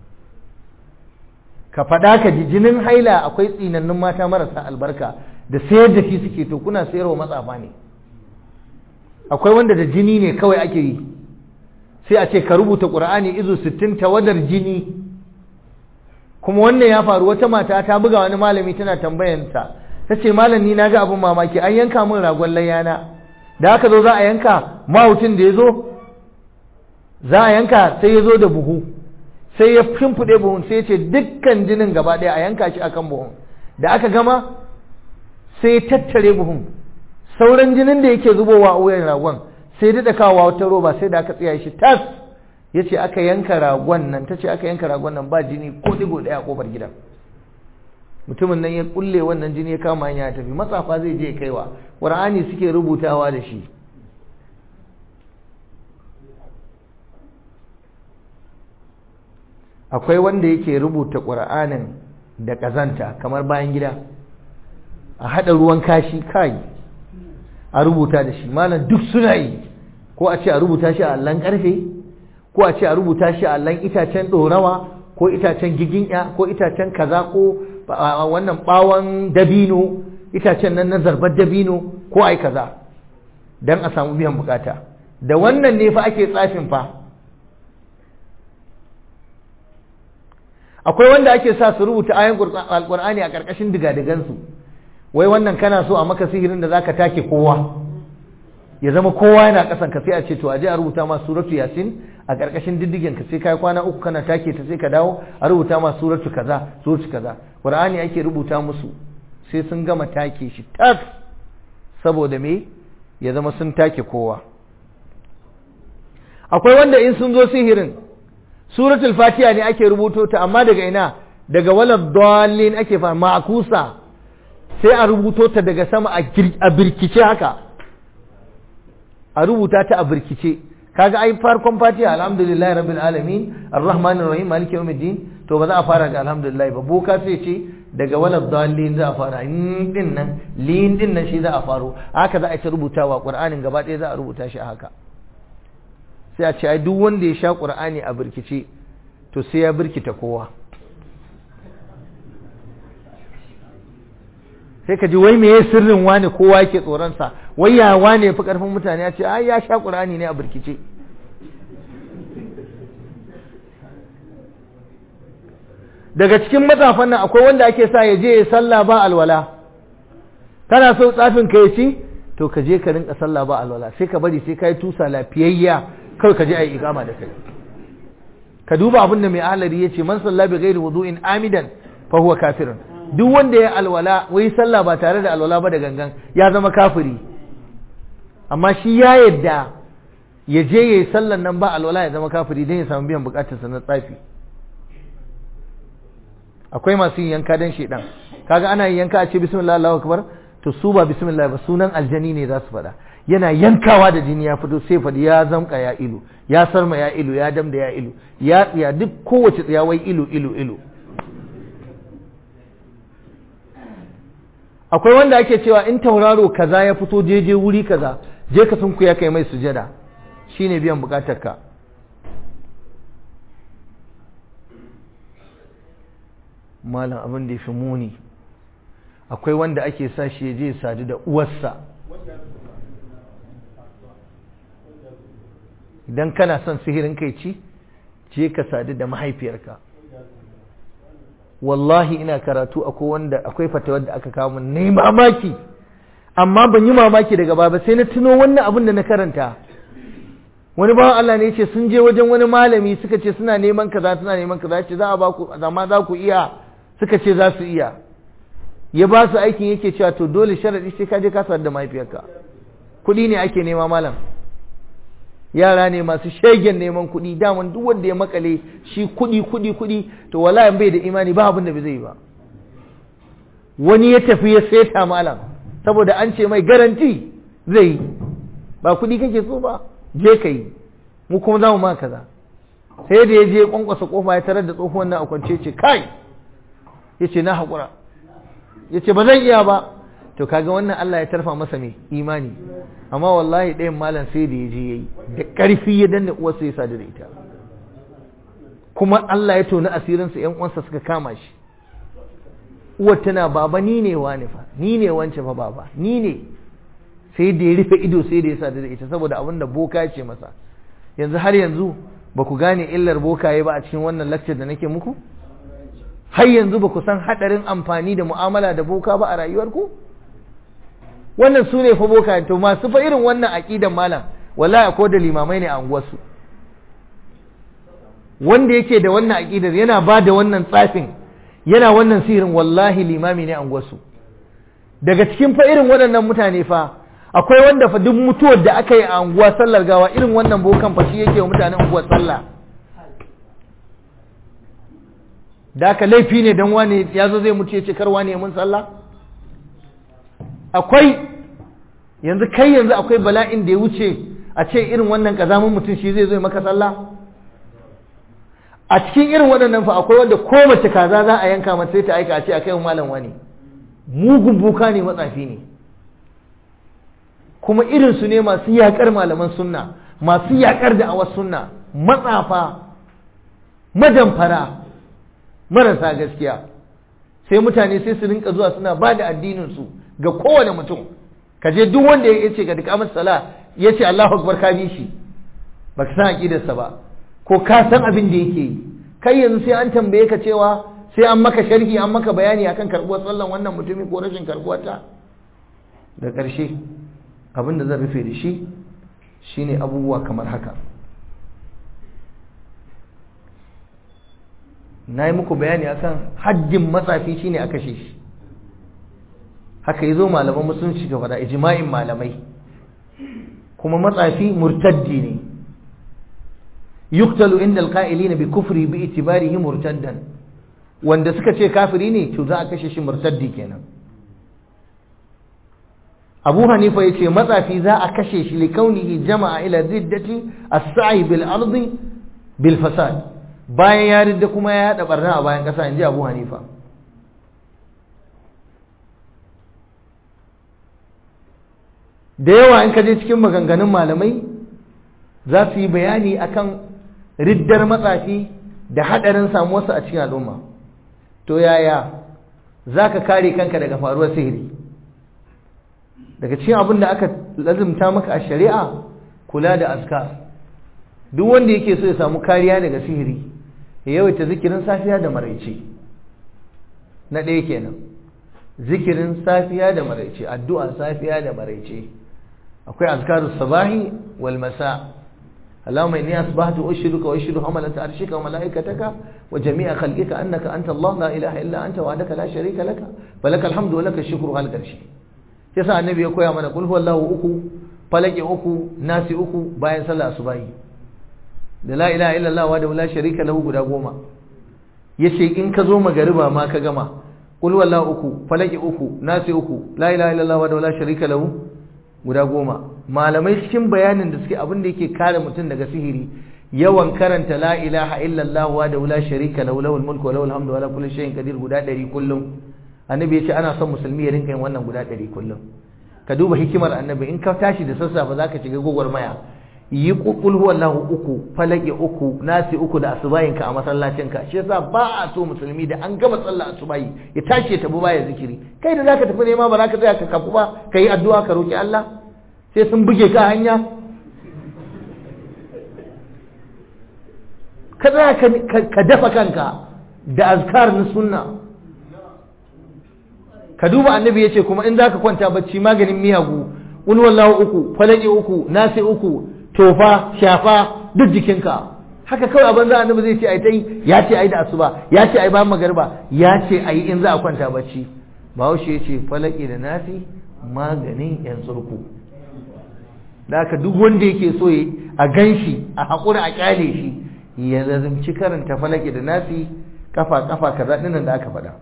ka faɗa ka ji jinin haila akwai tsinannun mata marasa albarka da sayar da shi suke to kuna sayarwa matsafa ne akwai wanda da jini ne kawai ake yi sai a ce ka rubuta ƙur'ani izu sittin tawadar jini kuma wannan ya faru wata mata ta buga wani malami tana tambayanta ta ce malam ni na ga abin mamaki an yanka min ragon layyana da aka zo za a yanka mahautin da ya zo za a yanka sai ya zo da buhu sai ya shimfiɗe buhun sai ya ce dukkan jinin gaba ɗaya a yanka shi akan buhun da aka gama sai ya tattare buhun sauran jinin da yake zubowa a wuyan ragon sai daɗa kawo wata roba sai da aka tsaya shi tas ya ce aka yanka ragon nan ta ce aka yanka ragon nan ba jini ko digo ɗaya a ƙofar gidan mutumin nan ya kulle wannan jini ya kama hanya ya tafi matsafa zai je kaiwa ƙur'ani suke rubutawa da shi akwai wanda yake rubuta ƙur'anin da ƙazanta kamar bayan gida a haɗa ruwan kashi kai a rubuta da shi malam duk suna yi ko a ce a rubuta shi a allon ƙarfe ko a ce a rubuta shi a allon itacen ɗorawa ko itacen giginya ko itacen kaza ko wannan ɓawon dabino itacen nan na zarbar dabino ko ai kaza don a samu biyan bukata da wannan ne fa ake tsafin fa akwai wanda ake sa su rubuta ayan alkur'ani a ƙarƙashin digadigansu wai wannan kana so a maka sihirin da zaka take kowa ya zama kowa yana ƙasan ka sai a ce to aje a rubuta ma suratu yasin a ƙarƙashin diddigen ka sai kai kwana uku kana take ta sai ka dawo a rubuta ma suratu kaza suratu kaza qur'ani ake rubuta musu sai sun gama take shi tas saboda me ya zama sun take kowa akwai wanda in sun zo sihirin suratul fatiha ne ake rubuto ta amma daga ina daga walad dallin ake fa ma'kusa sai a rubuto ta daga sama a birkice haka a rubuta ta a birkice kaga ai farkon fatiha alhamdulillahi rabbil alamin arrahmanir rahim maliki yawmiddin to ba za a fara da alhamdulillah ba boka sai ce daga walad dallin za a fara in din nan lin din nan shi za a faro haka za a ta rubutawa qur'anin gaba ɗaya za a rubuta shi haka sai a ce ai duk wanda ya sha qur'ani a birkice to sai ya birkita kowa sai ka ji wai me sirrin wani kowa yake tsoron sa wai ya wane ya fi karfin mutane ya ce ai ya sha qur'ani ne a birkice daga cikin matsafan nan akwai wanda ake sa ya je ya sallah ba alwala kana so tsafin ka ya ci to ka je ka rinka sallah ba alwala sai ka bari sai ka yi tusa lafiyayya kawai ka je a yi ikama da kai ka duba abin da mai ahalari ya ce man salla bi ghairi wudu'in amidan fa huwa kafirun duk wanda ya alwala wai sallah ba tare da alwala ba da gangan ya zama kafiri amma shi ya yadda ya je ya yi sallan nan ba alwala ya zama kafiri don ya samu biyan bukatarsa na tsafi akwai masu yin yanka dan shedan kaga ana yin yanka a ce bismillah Allahu akbar to su ba bismillah ba sunan aljani ne za su faɗa yana yankawa da jini ya fito sai faɗi ya zamka ya ilu ya sarma ya ilu ya damda ya ilu ya tsiya duk kowace tsiya wai ilu ilu ilu akwai wanda ake cewa in tauraro kaza ya fito jeje wuri kaza je ka sunku ya kai mai sujada shine biyan bukatarka ka malam abin da ya fi muni akwai wanda ake sa shi ya je sadu da uwarsa idan kana son sihirin kai ci je ka sadu da mahaifiyarka wallahi ina karatu akwai wanda akwai fatawar da aka kawo min nayi mamaki amma ban yi mamaki daga baba sai na tuno wannan abin da na karanta wani bawan Allah ne ya ce sun je wajen wani malami suka ce suna neman kaza suna neman kaza ce za a ba ku amma za ku iya suka ce za su iya ya ba su aikin yake cewa to dole sharadi sai ka je ka da mahaifiyarka kuɗi ne ake nema malam yara ne masu shegen neman kuɗi daman duk wanda ya makale shi kuɗi kuɗi kuɗi to wallahi bai da imani ba abin da bai zai ba wani ya tafi ya seta malam saboda an ce mai garanti zai ba kuɗi kake so ba je ka yi mu kuma za mu ma kaza sai da ya je kwankwasa kofa ya tarar da tsohuwan nan a kwance ce kai ya ce na haƙura ya ce ba zan iya ba to kaga wannan Allah ya tarfa masa mai imani amma wallahi ɗayan malam sai da ya je ya yi da ƙarfi ya danna uwarsa ya sadu da ita kuma Allah ya toni asirinsa ‘yan uwansa suka kama shi uwar tana baba ni ne wani fa ni ne wance fa baba ni ne sai da ya rufe ido sai da ya sadu da ita saboda abin da boka ya ce masa yanzu har yanzu ba ku gane illar bokaye ba a cikin wannan lecture da nake muku har yanzu ba ku san haɗarin amfani da mu'amala da boka ba a rayuwarku wannan su ne fa boka to masu fa irin wannan aƙidan malam wallahi ko da limamai ne a unguwarsu wanda yake da wannan aƙidar yana ba da wannan tsafin yana wannan sihirin wallahi limami ne a unguwarsu daga cikin fa irin waɗannan mutane fa akwai wanda fa duk mutuwar da aka yi a unguwa sallar gawa irin wannan bokan fa shi yake wa mutanen unguwar sallah da aka laifi ne don wani ya zo zai mutu ya ce kar wani ya mun sallah akwai yanzu kai yanzu akwai bala'in da ya wuce a ce irin wannan kazamin mutum shi zai zo maka sallah a cikin irin waɗannan fa akwai wanda ko mace kaza za a yanka mata sai ta aika a ce a kai malam wani mugun buka ne matsafi ne kuma irinsu ne masu yaƙar malaman sunna masu yaƙar da awas sunna matsafa majamfara marasa gaskiya sai mutane sai su rinka zuwa suna ba da addininsu ga kowane mutum ka je duk wanda ya ce ga duk amsa sala ya ce Allahu akbar ka bi shi ba ka san aqidarsa ba ko ka san abin da yake yi kai yanzu sai an tambaye ka cewa sai an maka sharhi an maka bayani akan karbuwar sallan wannan mutumi ko rashin karbuwar ta da ƙarshe abin da zan rufe da shi shine abubuwa kamar haka na yi muku bayani akan haddin matsafi shine a kashe shi haka yi zo malaman musulunci ga faɗa ijma'in malamai kuma matsafi murtaddi ne yuktalu inda alqa'ilina bi kufri bi itibarihi murtaddan wanda suka ce kafiri ne to za a kashe shi murtaddi kenan abu hanifa ya ce matsafi za a kashe shi likaunihi jama'a ila ziddati as-sa'i bil ardi bil fasad bayan ya ridda kuma ya yada barna a bayan kasa inji abu hanifa da yawa in ka je cikin maganganun malamai za su yi bayani akan riddar matsafi da hadarin samuwarsa a cikin al'umma to yaya za ka kare kanka daga faruwar sihiri daga cikin abin da aka lazimta maka a shari'a kula da askar duk wanda yake so ya samu kariya daga sihiri ya yawaita zikirin safiya da maraice na ɗaya kenan zikirin safiya da maraice addu'a safiya da maraice akwai azkarus sabahi wal masa اللهم إني أصبحت أشهدك وأشهد حملة عرشك وملائكتك وجميع خلقك أنك أنت الله لا إله إلا أنت وحدك لا شريك لك فلك الحمد ولك الشكر هل قرشي yasa annabi ya koya mana kul huwallahu uku falaki uku nasi uku bayan sallah asubahi da la ilaha illallah wa da la sharika lahu guda goma yace in ka zo magariba ma ka gama kul huwallahu uku falaki uku nasi uku la ilaha illallah wa da la sharika lahu guda goma malamai cikin bayanin da suke abin da yake kare mutum daga sihiri yawan karanta la ilaha illallah wa da la sharika lahu lahul mulku wa lahul hamdu wa la kulli shay'in qadir guda 100 kullum annabi ya ce ana son musulmi ya rinka yin wannan guda ɗari kullum ka duba hikimar annabi in ka tashi da sassafe za ka shiga gwagwarmaya yi kukul wallahu uku falaki uku nasi uku da asubayinka a masallacinka shi yasa ba a so musulmi da an gama sallah asubayi ya tashi ya tafi baya zikiri kai da zaka tafi nema ba za ka tsaya ka kafu ba ka yi addu'a ka roki Allah sai sun buge ka hanya ka tsaya ka dafa kanka da azkar na sunna ka duba annabi ya ce kuma in za ka kwanta bacci maganin miyagu wani wallahu uku falaki uku nasi uku tofa shafa duk jikinka haka kawai abin za annabi zai ce ai ta yi ya ce ai da asuba ya ce ai bayan magarba ya ce ai in za a kwanta bacci bahaushe ya ce falaki da nasi maganin yan tsurku da haka duk wanda yake so a gan shi a haƙura a ƙyale shi ya lazimci karanta falaki da nasi kafa kafa kaza ɗinnan da aka faɗa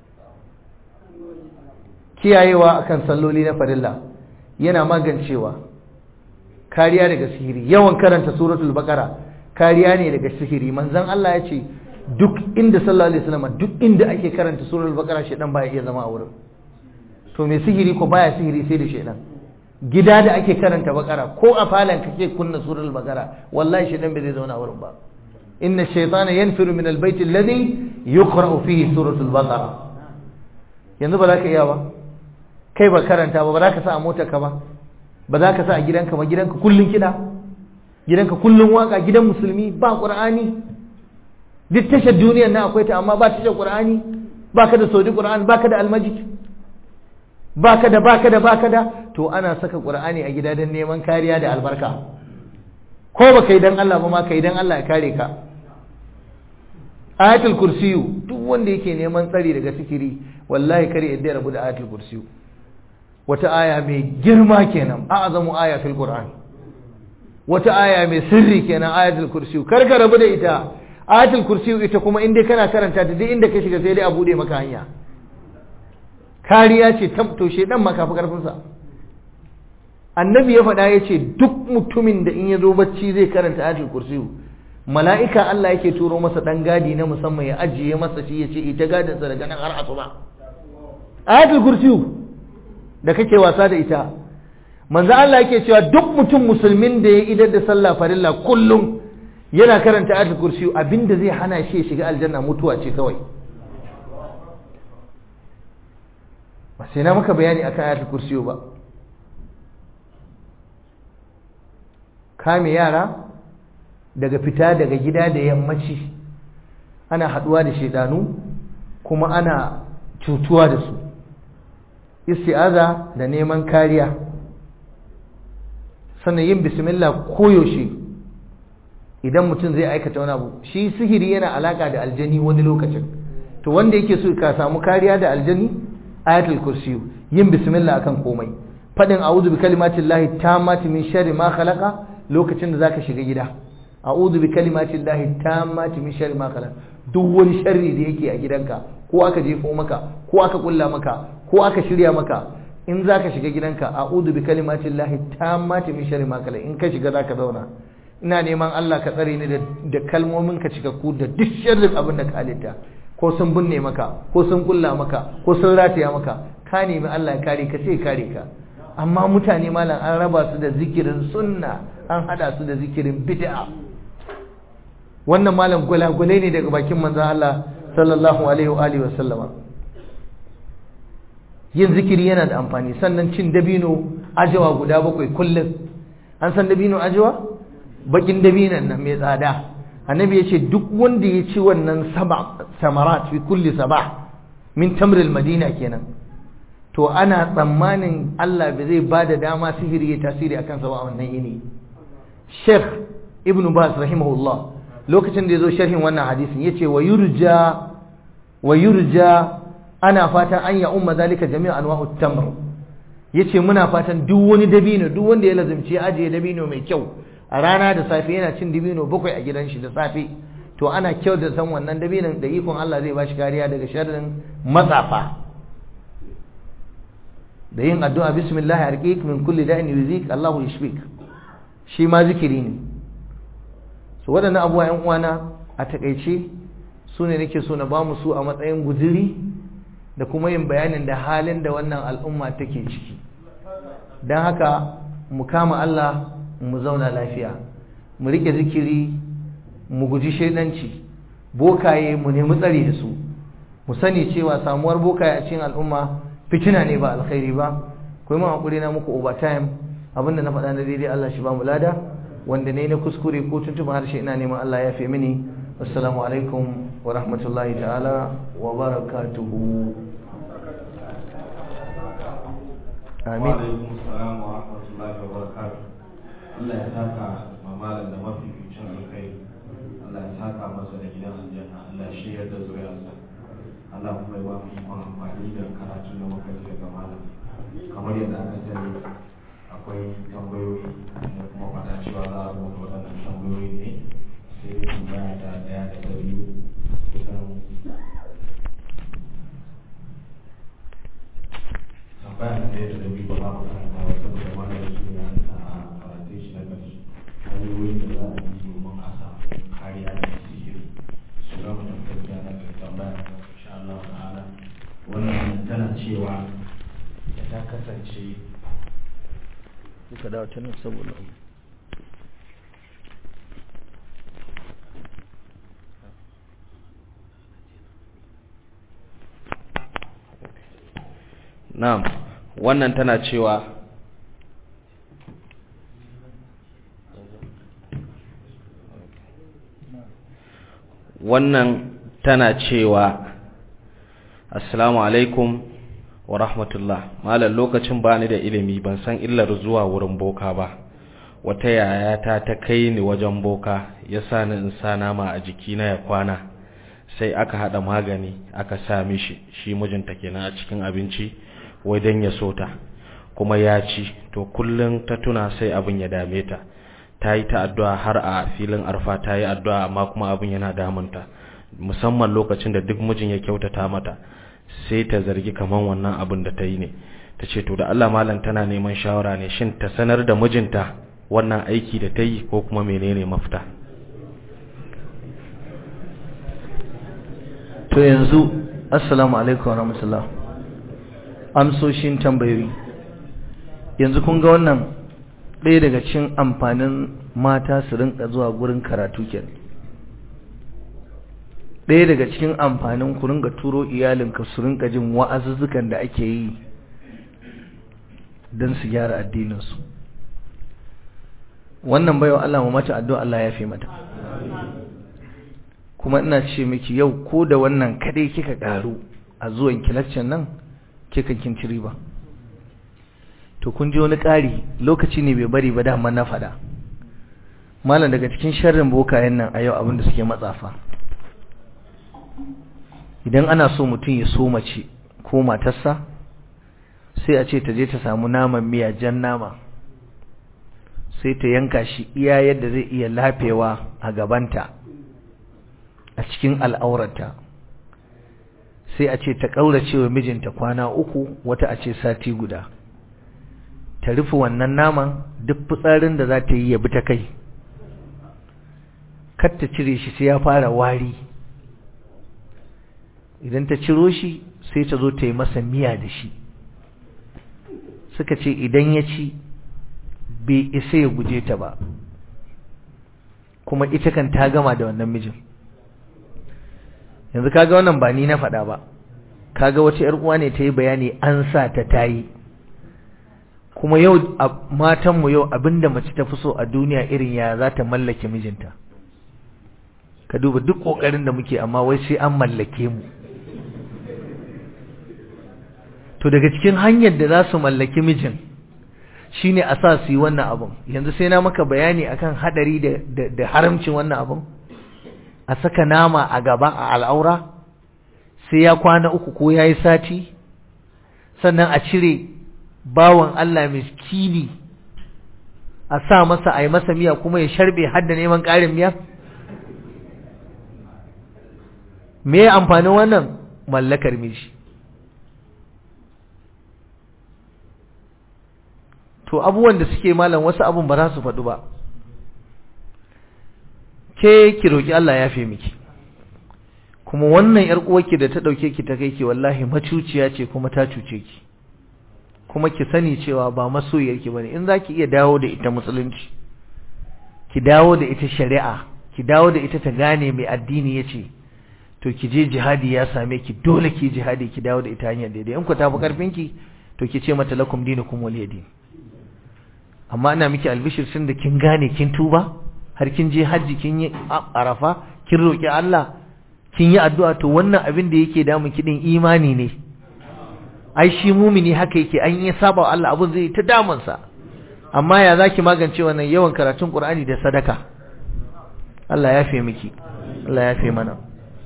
kiyayewa akan salloli na farilla yana magancewa kariya daga sihiri yawan karanta suratul baqara kariya ne daga sihiri manzon Allah ya ce duk inda sallallahu alaihi wasallam duk inda ake karanta suratul baqara shedan baya iya zama a wurin to me sihiri ko baya sihiri sai da shedan gida da ake karanta baqara ko a falan kake kunna suratul baqara wallahi shedan bai zai zauna a wurin ba inna shaytana yanfiru min albayt alladhi yuqra'u fihi suratul baqara yanzu ba za ka iya ba kai ba karanta ba ba za ka sa a motarka ba ba za ka sa a gidanka ba gidanka kullun kiɗa gidanka kullun waka gidan musulmi ba ƙur'ani duk tashar duniyar na akwai ta amma ba tashar ƙur'ani ba ka da saudi ƙur'ani ba ka da almajid ba ka da ba ka da ba ka da to ana saka ƙur'ani a gida don neman kariya da albarka ko ba kai dan Allah ba ma kai dan Allah ya kare ka ayatul kursiyu duk wanda yake neman tsari daga sikiri wallahi kare yadda ya rabu da ayatul kursiyu wata aya mai girma kenan a'zamu aya fil qur'an wata aya mai sirri kenan ayatul kursiyu kar ka rabu da ita ayatul kursiyu ita kuma inda kana karanta ta duk inda ka shiga sai dai a bude maka hanya kariya ce ta to shedan ma kafi karfin sa annabi ya faɗa ya ce duk mutumin da in ya zo bacci zai karanta ayatul kursiyu mala'ika Allah yake turo masa dan gadi na musamman ya ajiye masa shi ya ce ita gadinsa daga nan har asuba ayatul kursiyu da kake wasa da ita manzo Allah yake cewa duk mutum musulmin da ya idar da sallah farilla kullum yana karanta ayatul kursi abinda zai hana shi shiga aljanna mutuwa ce kawai ba sai na maka bayani akan ayatul kursi ba kame yara daga fita daga gida da yammaci ana haduwa da shedanu kuma ana cutuwa da su isti'aza da neman kariya sannan yin bismillah koyaushe idan mutum zai aikata wani abu shi sihiri yana alaka da aljani wani lokacin to wanda yake so ka samu kariya da aljani ayatul kursi yin bismillah akan komai fadin a'udhu bi kalimatin lahi tammati min sharri ma khalaqa lokacin da zaka shiga gida a'udhu bi kalimatin lahi tammati min sharri ma khalaqa duk wani sharri da yake a gidanka ko aka jefo maka ko aka kulla maka ko aka shirya maka in za ka shiga gidanka a'udhu bi kalimatin lahi tammati min sharri ma kala in ka shiga za ka zauna ina neman Allah ka tsare ni da kalmomin ka cikakku da duk sharrin abin da ka halitta ko sun binne maka ko sun kulla maka ko sun rataya maka ka nemi Allah ya kare ka sai kare ka amma mutane malam an raba su da zikirin sunna an hada su da zikirin bid'a wannan malam gulagulai ne daga bakin manzon Allah sallallahu alaihi wa alihi wa sallama yin zikiri yana da amfani sannan cin dabino ajawa guda bakwai kullum an san dabino ajawa bakin dabinan nan mai tsada annabi ya ce duk wanda ya ci wannan saba samarat fi kulli sabah min tamril madina kenan to ana tsammanin Allah bai zai bada dama sihiri ya tasiri akan sa ba wannan yini Sheikh Ibn Bas rahimahullah lokacin da yazo sharhin wannan hadisin yace wa yurja wa yurja ana fatan an ya umma zalika jami'a anwa'ut tamr yace muna fatan duk wani dabino duk wanda ya lazimci ajiye dabino mai kyau a rana da safe yana cin dabino bakwai a gidan shi da safe to ana kyau da san wannan dabinon da ikon Allah zai bashi kariya daga sharrin matsafa da yin addu'a bismillah arqiq min kulli da'in yuzik Allahu yashfik shi ma zikiri ne so waɗannan abubuwa yan uwana a takeice su ne nake so na ba mu su a matsayin guziri da kuma yin bayanin da halin da wannan al'umma take ciki don haka mu kama Allah mu zauna lafiya mu rike zikiri mu guji shaidanci bokaye mu nemi tsari da su mu sani cewa samuwar bokaye a cikin al'umma fitina ne ba alkhairi ba kuma mun hakuri na muku overtime abinda na faɗa na daidai Allah shi ba mu lada wanda ne na kuskure ko tuntuɓa harshe ina neman Allah ya fi mini assalamu alaikum wa rahmatullahi ta'ala wa barakatuhu amin wa alaikum salam wa rahmatullahi wa barakatuh Allah ya saka mamalan da mafificin alkhairi Allah ya saka masa da gidan aljanna Allah ya shirya da zuriyarsa Allah kuma ya ba mu ikon amfani da karatun da muka ji daga malam kamar yadda aka sani akwai tambayoyi da kuma faɗa cewa za a rubuta waɗannan tambayoyi ne sai dai tambaya ta ɗaya da ta biyu kusan tambaya ta ɗaya da ta biyu ba za mu karanta ba saboda malam su ne a karatun shi na ƙarshe hanyoyin da za a yi domin a samu kariya da sihiri su gama tafiya na tambaya insha Allah ta'ala wannan tana cewa da ta kasance suka dawo ta nan saboda na'am wannan tana cewa wannan tana cewa assalamu alaikum wa rahmatullah malam lokacin bani da ilimi ban san illar zuwa wurin boka ba wata yayata ta kai ni wajen boka ya sa ni in sa nama a jikina ya kwana sai aka hada magani aka sa mishi shi mijinta kenan a cikin abinci wai dan ya sota kuma ya ci to kullun ta tuna sai abin ya dame ta ta yi ta addu'a har a filin arfa ta yi addu'a amma kuma abin yana damunta musamman lokacin da duk mijin ya kyautata mata sai ta zargi kaman wannan abin da ta yi ne ta ce to da Allah malam tana neman shawara ne shin ta sanar da mijinta wannan aiki da ta yi ko kuma menene mafita to yanzu assalamu alaikum warahmatullah amsoshin tambayoyi yanzu kun ga wannan ɗaya daga cikin amfanin mata su rinka zuwa gurin karatu kenan ɗaya daga cikin amfanin ku rinka turo iyalinka su rinka jin wa'azuzzukan da ake yi don su gyara addininsu wannan baiwa Allah mu mata addu'a Allah ya fi mata kuma ina ce miki yau ko da wannan kadai kika karu a zuwan kilaccen nan kika kinci riba to kun ji wani ƙari lokaci ne bai bari ba dama na faɗa malam daga cikin sharrin bokayen nan a yau abinda suke matsafa idan ana so mutum ya so mace ko matarsa sai a ce ta je ta samu naman miya jan nama sai ta yanka shi iya yadda zai iya lafewa a gabanta a cikin al'aurata sai a ce ta ƙaurace wa mijinta kwana uku wata a ce sati guda ta rufe wannan naman duk fitsarin da za ta yi ya bi ta kai kar ta cire shi sai ya fara wari idan ta ciro shi sai ta zo ta yi masa miya da shi suka ce idan ya ci bai isa ya guje ta ba kuma ita kan ta gama da wannan mijin yanzu kaga wannan ba ni na faɗa ba kaga wata ƴar uwa ne ta yi bayani an sa ta tayi kuma yau matanmu yau abinda mace ta fi so a duniya irin ya za ta mallake mijinta ka duba duk ƙoƙarin da muke amma wai sai an mallake mu to daga cikin hanyar da za su mallaki mijin shine a sa su yi wannan abun yanzu sai na maka bayani akan hadari da da haramcin wannan abun a saka nama a gaba a al'aura sai ya kwana uku ko yayi sati sannan a cire bawan Allah miskini a sa masa a yi masa miya kuma ya sharbe hadda neman ƙarin miya me amfanin wannan mallakar miji to abubuwan da suke malam wasu abun ba za su faɗu ba ke ki roki Allah ya fi miki kuma wannan yar uwarki da ta dauke ki ta kai ki wallahi macuciya ce kuma ta cuce ki kuma ki sani cewa ba masoyiyarki bane in zaki iya dawo da ita musulunci ki dawo da ita shari'a ki dawo da ita ta gane mai addini yace to ki je jihadi ya same ki dole ki jihadi ki dawo da ita hanyar daidai in ku tafi karfin ki to ki ce mata lakum dinukum waliyadin amma ina miki albishir sun da kin gane kin tuba har kin je hajji kin yi arafa kin roki Allah kin yi addu'a to wannan abin da yake damun ki din imani ne ai shi mumini haka yake an yi saba wa Allah abun zai ta damun sa amma ya zaki magance wannan yawan karatun Qur'ani da sadaka Allah ya fi miki Allah ya fi mana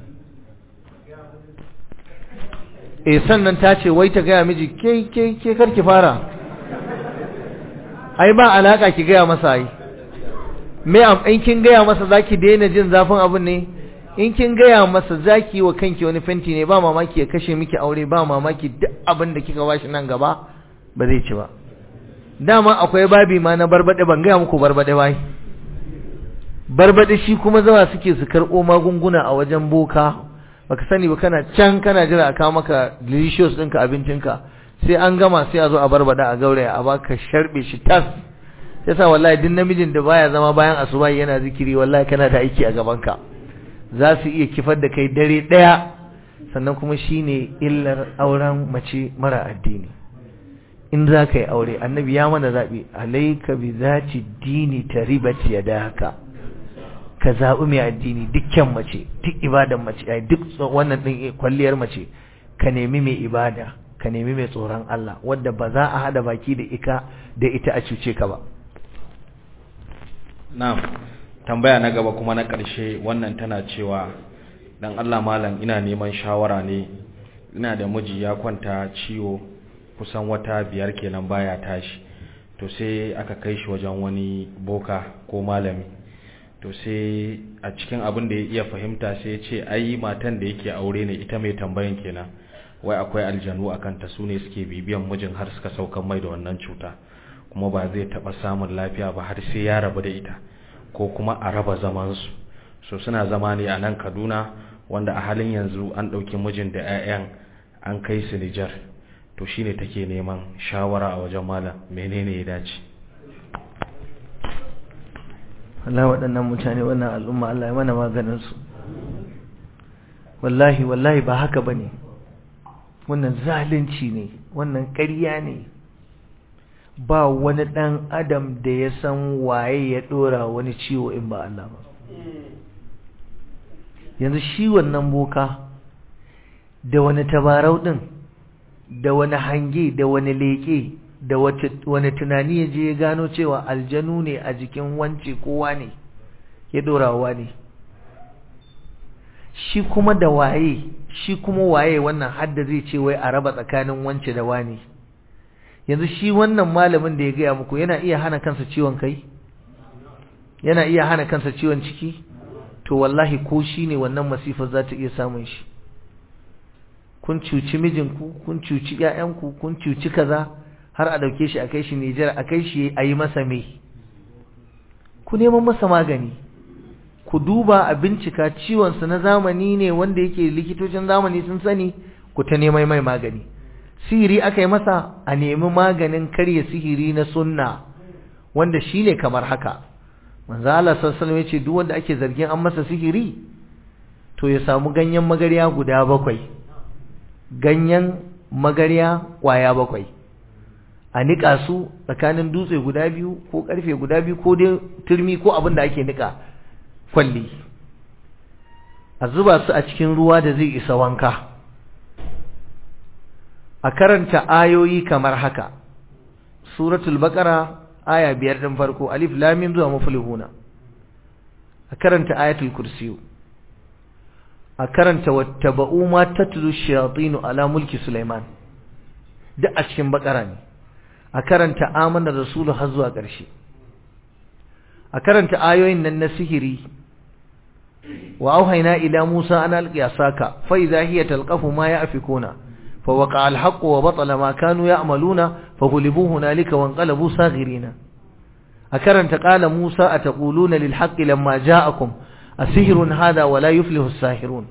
eh sannan ta ce wai ta gaya miji ke ke ke karki fara ai ba alaka ki gaya masa ai me am in kin gaya masa zaki daina jin zafin abin ne in kin gaya masa zaki wa kanki wani fenti ne ba mamaki ya kashe miki aure ba mamaki duk abin da kika bashi nan gaba ba zai ci ba dama akwai babi ma na barbade ban gaya muku barbade bai barbade shi kuma zawa suke su karɓo magunguna a wajen boka baka sani ba kana can kana jira a kawo maka delicious ɗinka abincinka sai an gama sai a zo a barbada a gauraya a baka sharbe shi tas yasa wallahi duk namijin da baya zama bayan asuba yana zikiri wallahi kana da aiki a gaban ka za su iya kifar da kai dare daya sannan kuma shine illar auren mace mara addini in za ka yi aure annabi ya mana zaɓi alaika bi zati dini taribat yadaka ka zaɓi mai addini dukkan mace duk ibadan mace ai duk wannan ɗin kwalliyar mace ka nemi mai ibada ka nemi mai tsoron Allah wadda ba za a hada baki da ika da ita a cuce ka ba na'am tambaya na gaba kuma na ƙarshe wannan tana cewa dan Allah malam ina neman shawara ne ina da miji ya kwanta ciwo kusan wata biyar kenan baya tashi to sai aka kai shi wajen wani boka ko malami to sai a cikin abin da ya iya fahimta sai ya ce ai matan da yake aure ne ita mai tambayan kenan wai akwai aljanu a kanta su ne suke bibiyan mijin har suka saukan mai da wannan cuta kuma ba zai taɓa samun lafiya ba har sai ya rabu da ita ko kuma a raba zamansu so suna zama ne a nan kaduna wanda a halin yanzu an ɗauki mijin da 'ya'yan an kai su nijar to shine take neman shawara a wajen malam menene ya dace Allah waɗannan mutane wannan al'umma Allah ya mana maganin su wallahi wallahi ba haka bane wannan zalunci ne wannan ƙarya ne ba wani ɗan adam da ya san waye ya ɗora wani ciwo in ba Allah ba yanzu shi wannan boka da wani tabarau ɗin da wani hange da wani leƙe da wani tunani ya je ya gano cewa aljanu ne a jikin wance kowa ne ya ɗorawa ne shi kuma da waye shi kuma waye wannan hadda zai ce wai a raba tsakanin wance da wani yanzu shi wannan malamin da ya gaya muku yana iya hana kansa ciwon kai yana iya hana kansa ciwon ciki to wallahi ko shi ne wannan masifar za ta iya samun shi kun cuci mijinku kun cuci ƴaƴanku kun cuci kaza har a dauke shi a kai shi Nijar a kai shi a yi masa me ku neman masa magani ku duba a bincika ciwonsa na zamani ne wanda yake likitocin zamani sun sani ku ta neman mai magani sihiri aka yi masa a nemi maganin karya sihiri na sunna wanda shine kamar haka manzo Allah sallallahu alaihi wasallam duk wanda ake zargin an masa sihiri to ya samu ganyen magarya guda bakwai ganyen magarya kwaya bakwai a nika su tsakanin dutse guda biyu ko karfe guda biyu ko dai turmi ko abin da ake nika kwalli a zuba su a cikin ruwa da zai isa wanka a karanta ayoyi kamar haka suratul baqara aya biyar din farko alif lam mim zuwa muflihuna a karanta ayatul kursiyu a karanta wattaba'u ma tatlu shayatin ala mulki sulaiman duk a cikin baqara ne a karanta amana rasulu har zuwa ƙarshe a karanta ayoyin nan na sihiri wa auhayna ila musa an alqiya saka fa idha hiya talqafu ma ya'fikuna fa waqa al-haqqu wa batala ma kanu ya'maluna fa ghulibu hunalika wa anqalabu saghirina a karanta qala musa ataquluna lil haqqi lamma ja'akum asihrun hada wa la yuflihu as-sahirun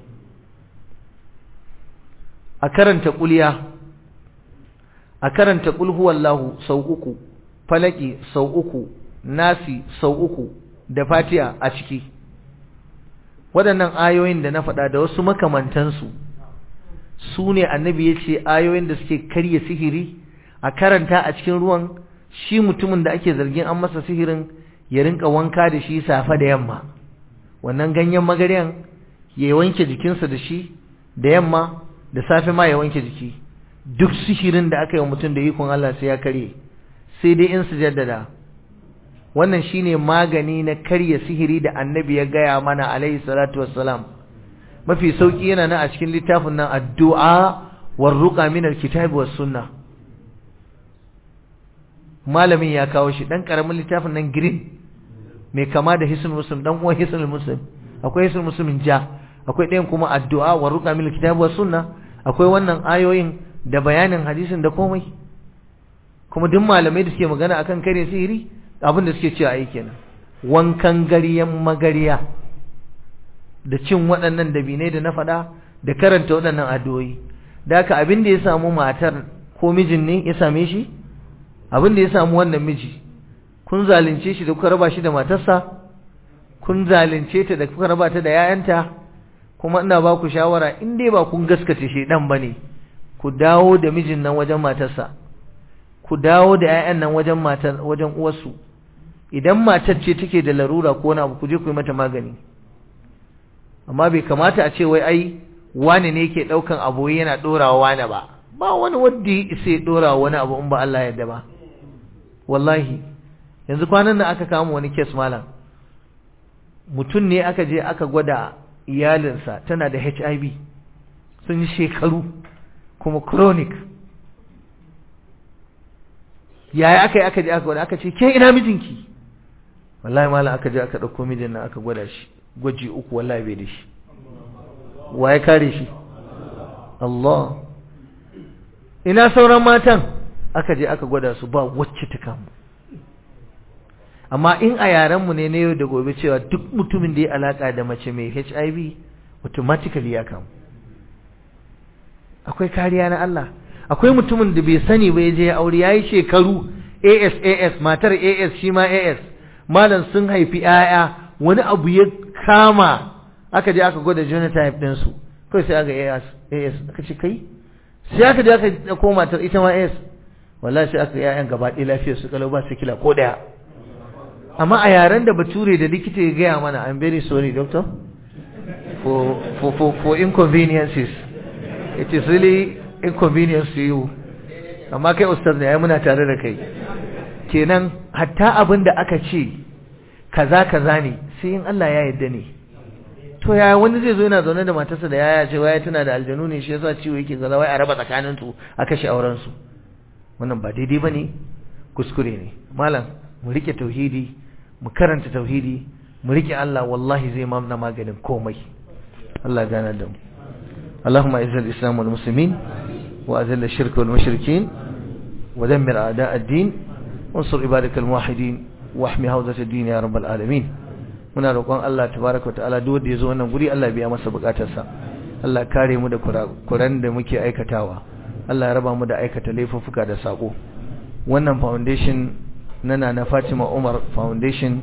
a karanta quliya a karanta qul huwallahu sau uku falaki sau uku nasi sau uku da fatiha a ciki waɗannan ayoyin da na faɗa da wasu makamantansu su ne annabi ya ce ayoyin da suke karya sihiri a karanta a cikin ruwan shi mutumin da ake zargin an masa sihirin ya rinka wanka da shi safe da yamma wannan ganyen magaryan ya wanke jikinsa da shi da yamma da safe ma ya wanke jiki duk sihirin da aka yi wa mutum da ikon Allah sai ya karye sai dai in su jaddada wannan shine magani na karya sihiri da annabi ya gaya mana alaihi salatu wassalam mafi sauki yana nan a cikin littafin nan addu'a war ruqa min alkitabi was sunnah malamin ya kawo shi dan karamin littafin nan green mai kama da hisnul muslim dan uwan hisnul muslim akwai hisnul muslimin ja akwai ɗayan kuma addu'a war ruqa min alkitabi was sunnah akwai wannan ayoyin da bayanin hadisin da komai kuma duk malamai da suke magana akan kare sihiri abin da suke cewa ai kenan wankan gariyan magariya da cin waɗannan dabinai da na faɗa da karanta waɗannan addu'o'i da haka abin da ya samu matar ko mijin ne ya same shi abin da ya samu wannan miji kun zalunce shi da kuka raba shi da matarsa kun zalunce ta da kuka raba ta da yayanta kuma ina ba ku shawara in dai ba kun gaskace shi dan bane ku dawo da mijin nan wajen matarsa ku dawo da 'ya'yan nan wajen matar wajen uwarsu idan matar ce take da larura ko wani abu ku je ku yi mata magani amma bai kamata a ce wai ai wani ne yake daukan abu yana dorawa wani ba ba wani wanda ya isa ya dora wani abu in ba Allah yadda ba wallahi yanzu kwanan nan aka kama wani case malam mutum ne aka je aka gwada iyalinsa tana da HIV sun yi shekaru kuma chronic yaya aka yi aka je aka gwada aka ce ke ina mijinki wallahi malam aka je aka ɗauko mijin nan aka gwada shi gwaji uku wallahi bai da shi wa ya kare shi Allah ina sauran matan aka je aka gwada su ba wacce ta kamu amma in a yarenmu ne na yau da gobe cewa duk mutumin da ya alaka da mace mai HIV automatically ya kamu akwai kariya na Allah akwai mutumin da bai sani ba ya je ya aure yayi shekaru AS AS matar AS shi ma AS malam sun haifi 'ya'ya wani abu ya kama aka je aka gwada genotype din su kai sai aka AS AS aka ce kai sai aka je aka koma matar ita ma AS wallahi sai aka ƴaƴan gaba ɗaya lafiyar su kalau ba su kila ko daya amma a yaren da bature da likita ya gaya mana I'm very sorry doctor for for for, for inconveniences it is really inconvenience to you amma kai ustaz ne ai muna tare da kai kenan hatta abin da aka ce kaza kaza ne sai in Allah ya yarda ne to yaya wani zai zo yana zaune da matarsa da yaya ce waya tana da aljanu ne shi yasa ciwo yake kaza wai a raba tsakanin su a kashe auren su wannan ba daidai bane kuskure ne malam mu rike tauhidi mu karanta tauhidi mu rike Allah wallahi zai mamna maganin komai Allah gana da mu اللهم اعز الاسلام والمسلمين واذل الشرك والمشركين ودمر أعداء الدين وانصر عبادك الموحدين واحمي حوزة الدين يا رب العالمين muna roƙon Allah tabaraka wa ta'ala duk wanda ya zo wannan guri Allah biya masa bukatarsa Allah kare mu da kuran da muke aikatawa Allah ya raba mu da aikata laifuffuka da sako wannan foundation na Nana Fatima Umar Foundation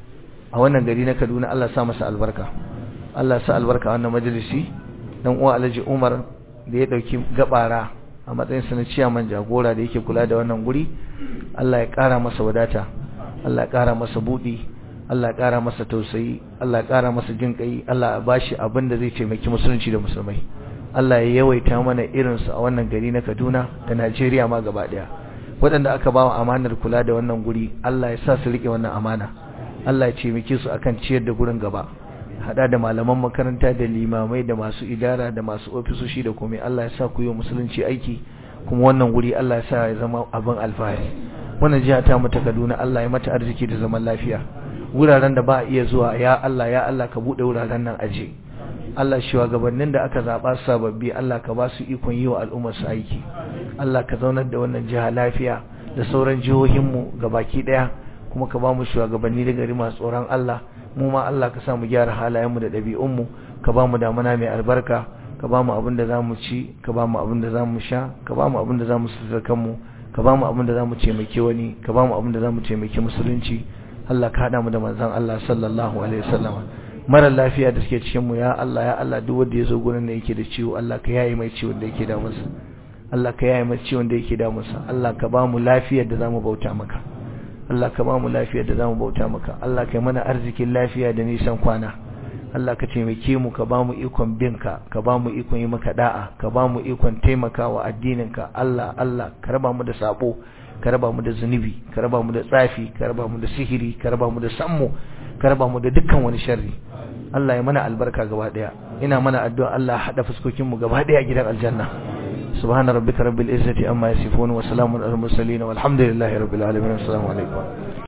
a wannan gari na Kaduna Allah sa masa albarka Allah sa albarka a wannan majalisi dan uwa Alhaji Umar da ya dauki gabara a matsayin sa na ciyaman jagora da yake kula da wannan guri Allah ya kara masa wadata Allah ya kara masa budi Allah ya kara masa tausayi Allah ya kara masa jin kai Allah ya bashi abin da zai taimaki musulunci da musulmai Allah ya yawaita mana irin su a wannan gari na Kaduna da Najeriya ma gaba daya waɗanda aka ba wa amanar kula da wannan guri Allah ya sa su rike wannan amana Allah ya taimake su akan ciyar da gurin gaba hada da malaman makaranta da limamai da masu idara da masu ofisoshi da komai Allah ya sa ku yi musulunci aiki kuma wannan guri Allah ya sa ya zama abin alfahari wannan jiha ta mu ta Kaduna Allah ya mata arziki da zaman lafiya wuraren da ba a iya zuwa ya Allah ya Allah ka bude wuraren nan aje Allah shugabannin da aka zaba sababbi Allah ka ba su ikon yi wa al'ummar su aiki Allah ka zaunar da wannan jiha lafiya da sauran jihohin mu gabaki daya kuma ka ba mu shugabanni da gari masu tsoron Allah mu ma Allah ka sa mu gyara halayen mu da ɗabi'un mu ka ba mu damana mai albarka ka ba mu abin da zamu ci ka ba mu abin da zamu sha ka ba mu abin da zamu sutura kanmu ka ba mu abin da zamu taimake wani ka ba mu abin da zamu taimake musulunci Allah ka hada mu da manzon Allah sallallahu alaihi wasallam mara lafiya da suke cikin mu ya Allah ya Allah duk wanda yazo gurin da yake da ciwo Allah ka yayi mai ciwon da yake da masa Allah ka yayi mai ciwon da yake da masa Allah ka ba mu lafiyar da zamu bauta maka Allah ka ba mu lafiyar da zamu bauta maka Allah ka yi mana arzikin lafiya da nisan kwana Allah ka taimake mu ka ba mu ikon binka ka ba mu ikon yi maka da'a ka ba mu ikon taimakawa addininka Allah Allah ka raba mu da sabo ka raba mu da zunubi ka raba mu da tsafi ka raba mu da sihiri ka raba mu da sammu ka raba mu da dukkan wani sharri Allah ya mana albarka gaba daya ina mana addu'a Allah hada fuskokin mu gaba daya gidan aljanna subhana rabbika rabbil izzati amma yasifun wa salamun alal mursalin walhamdulillahi rabbil alamin assalamu alaikum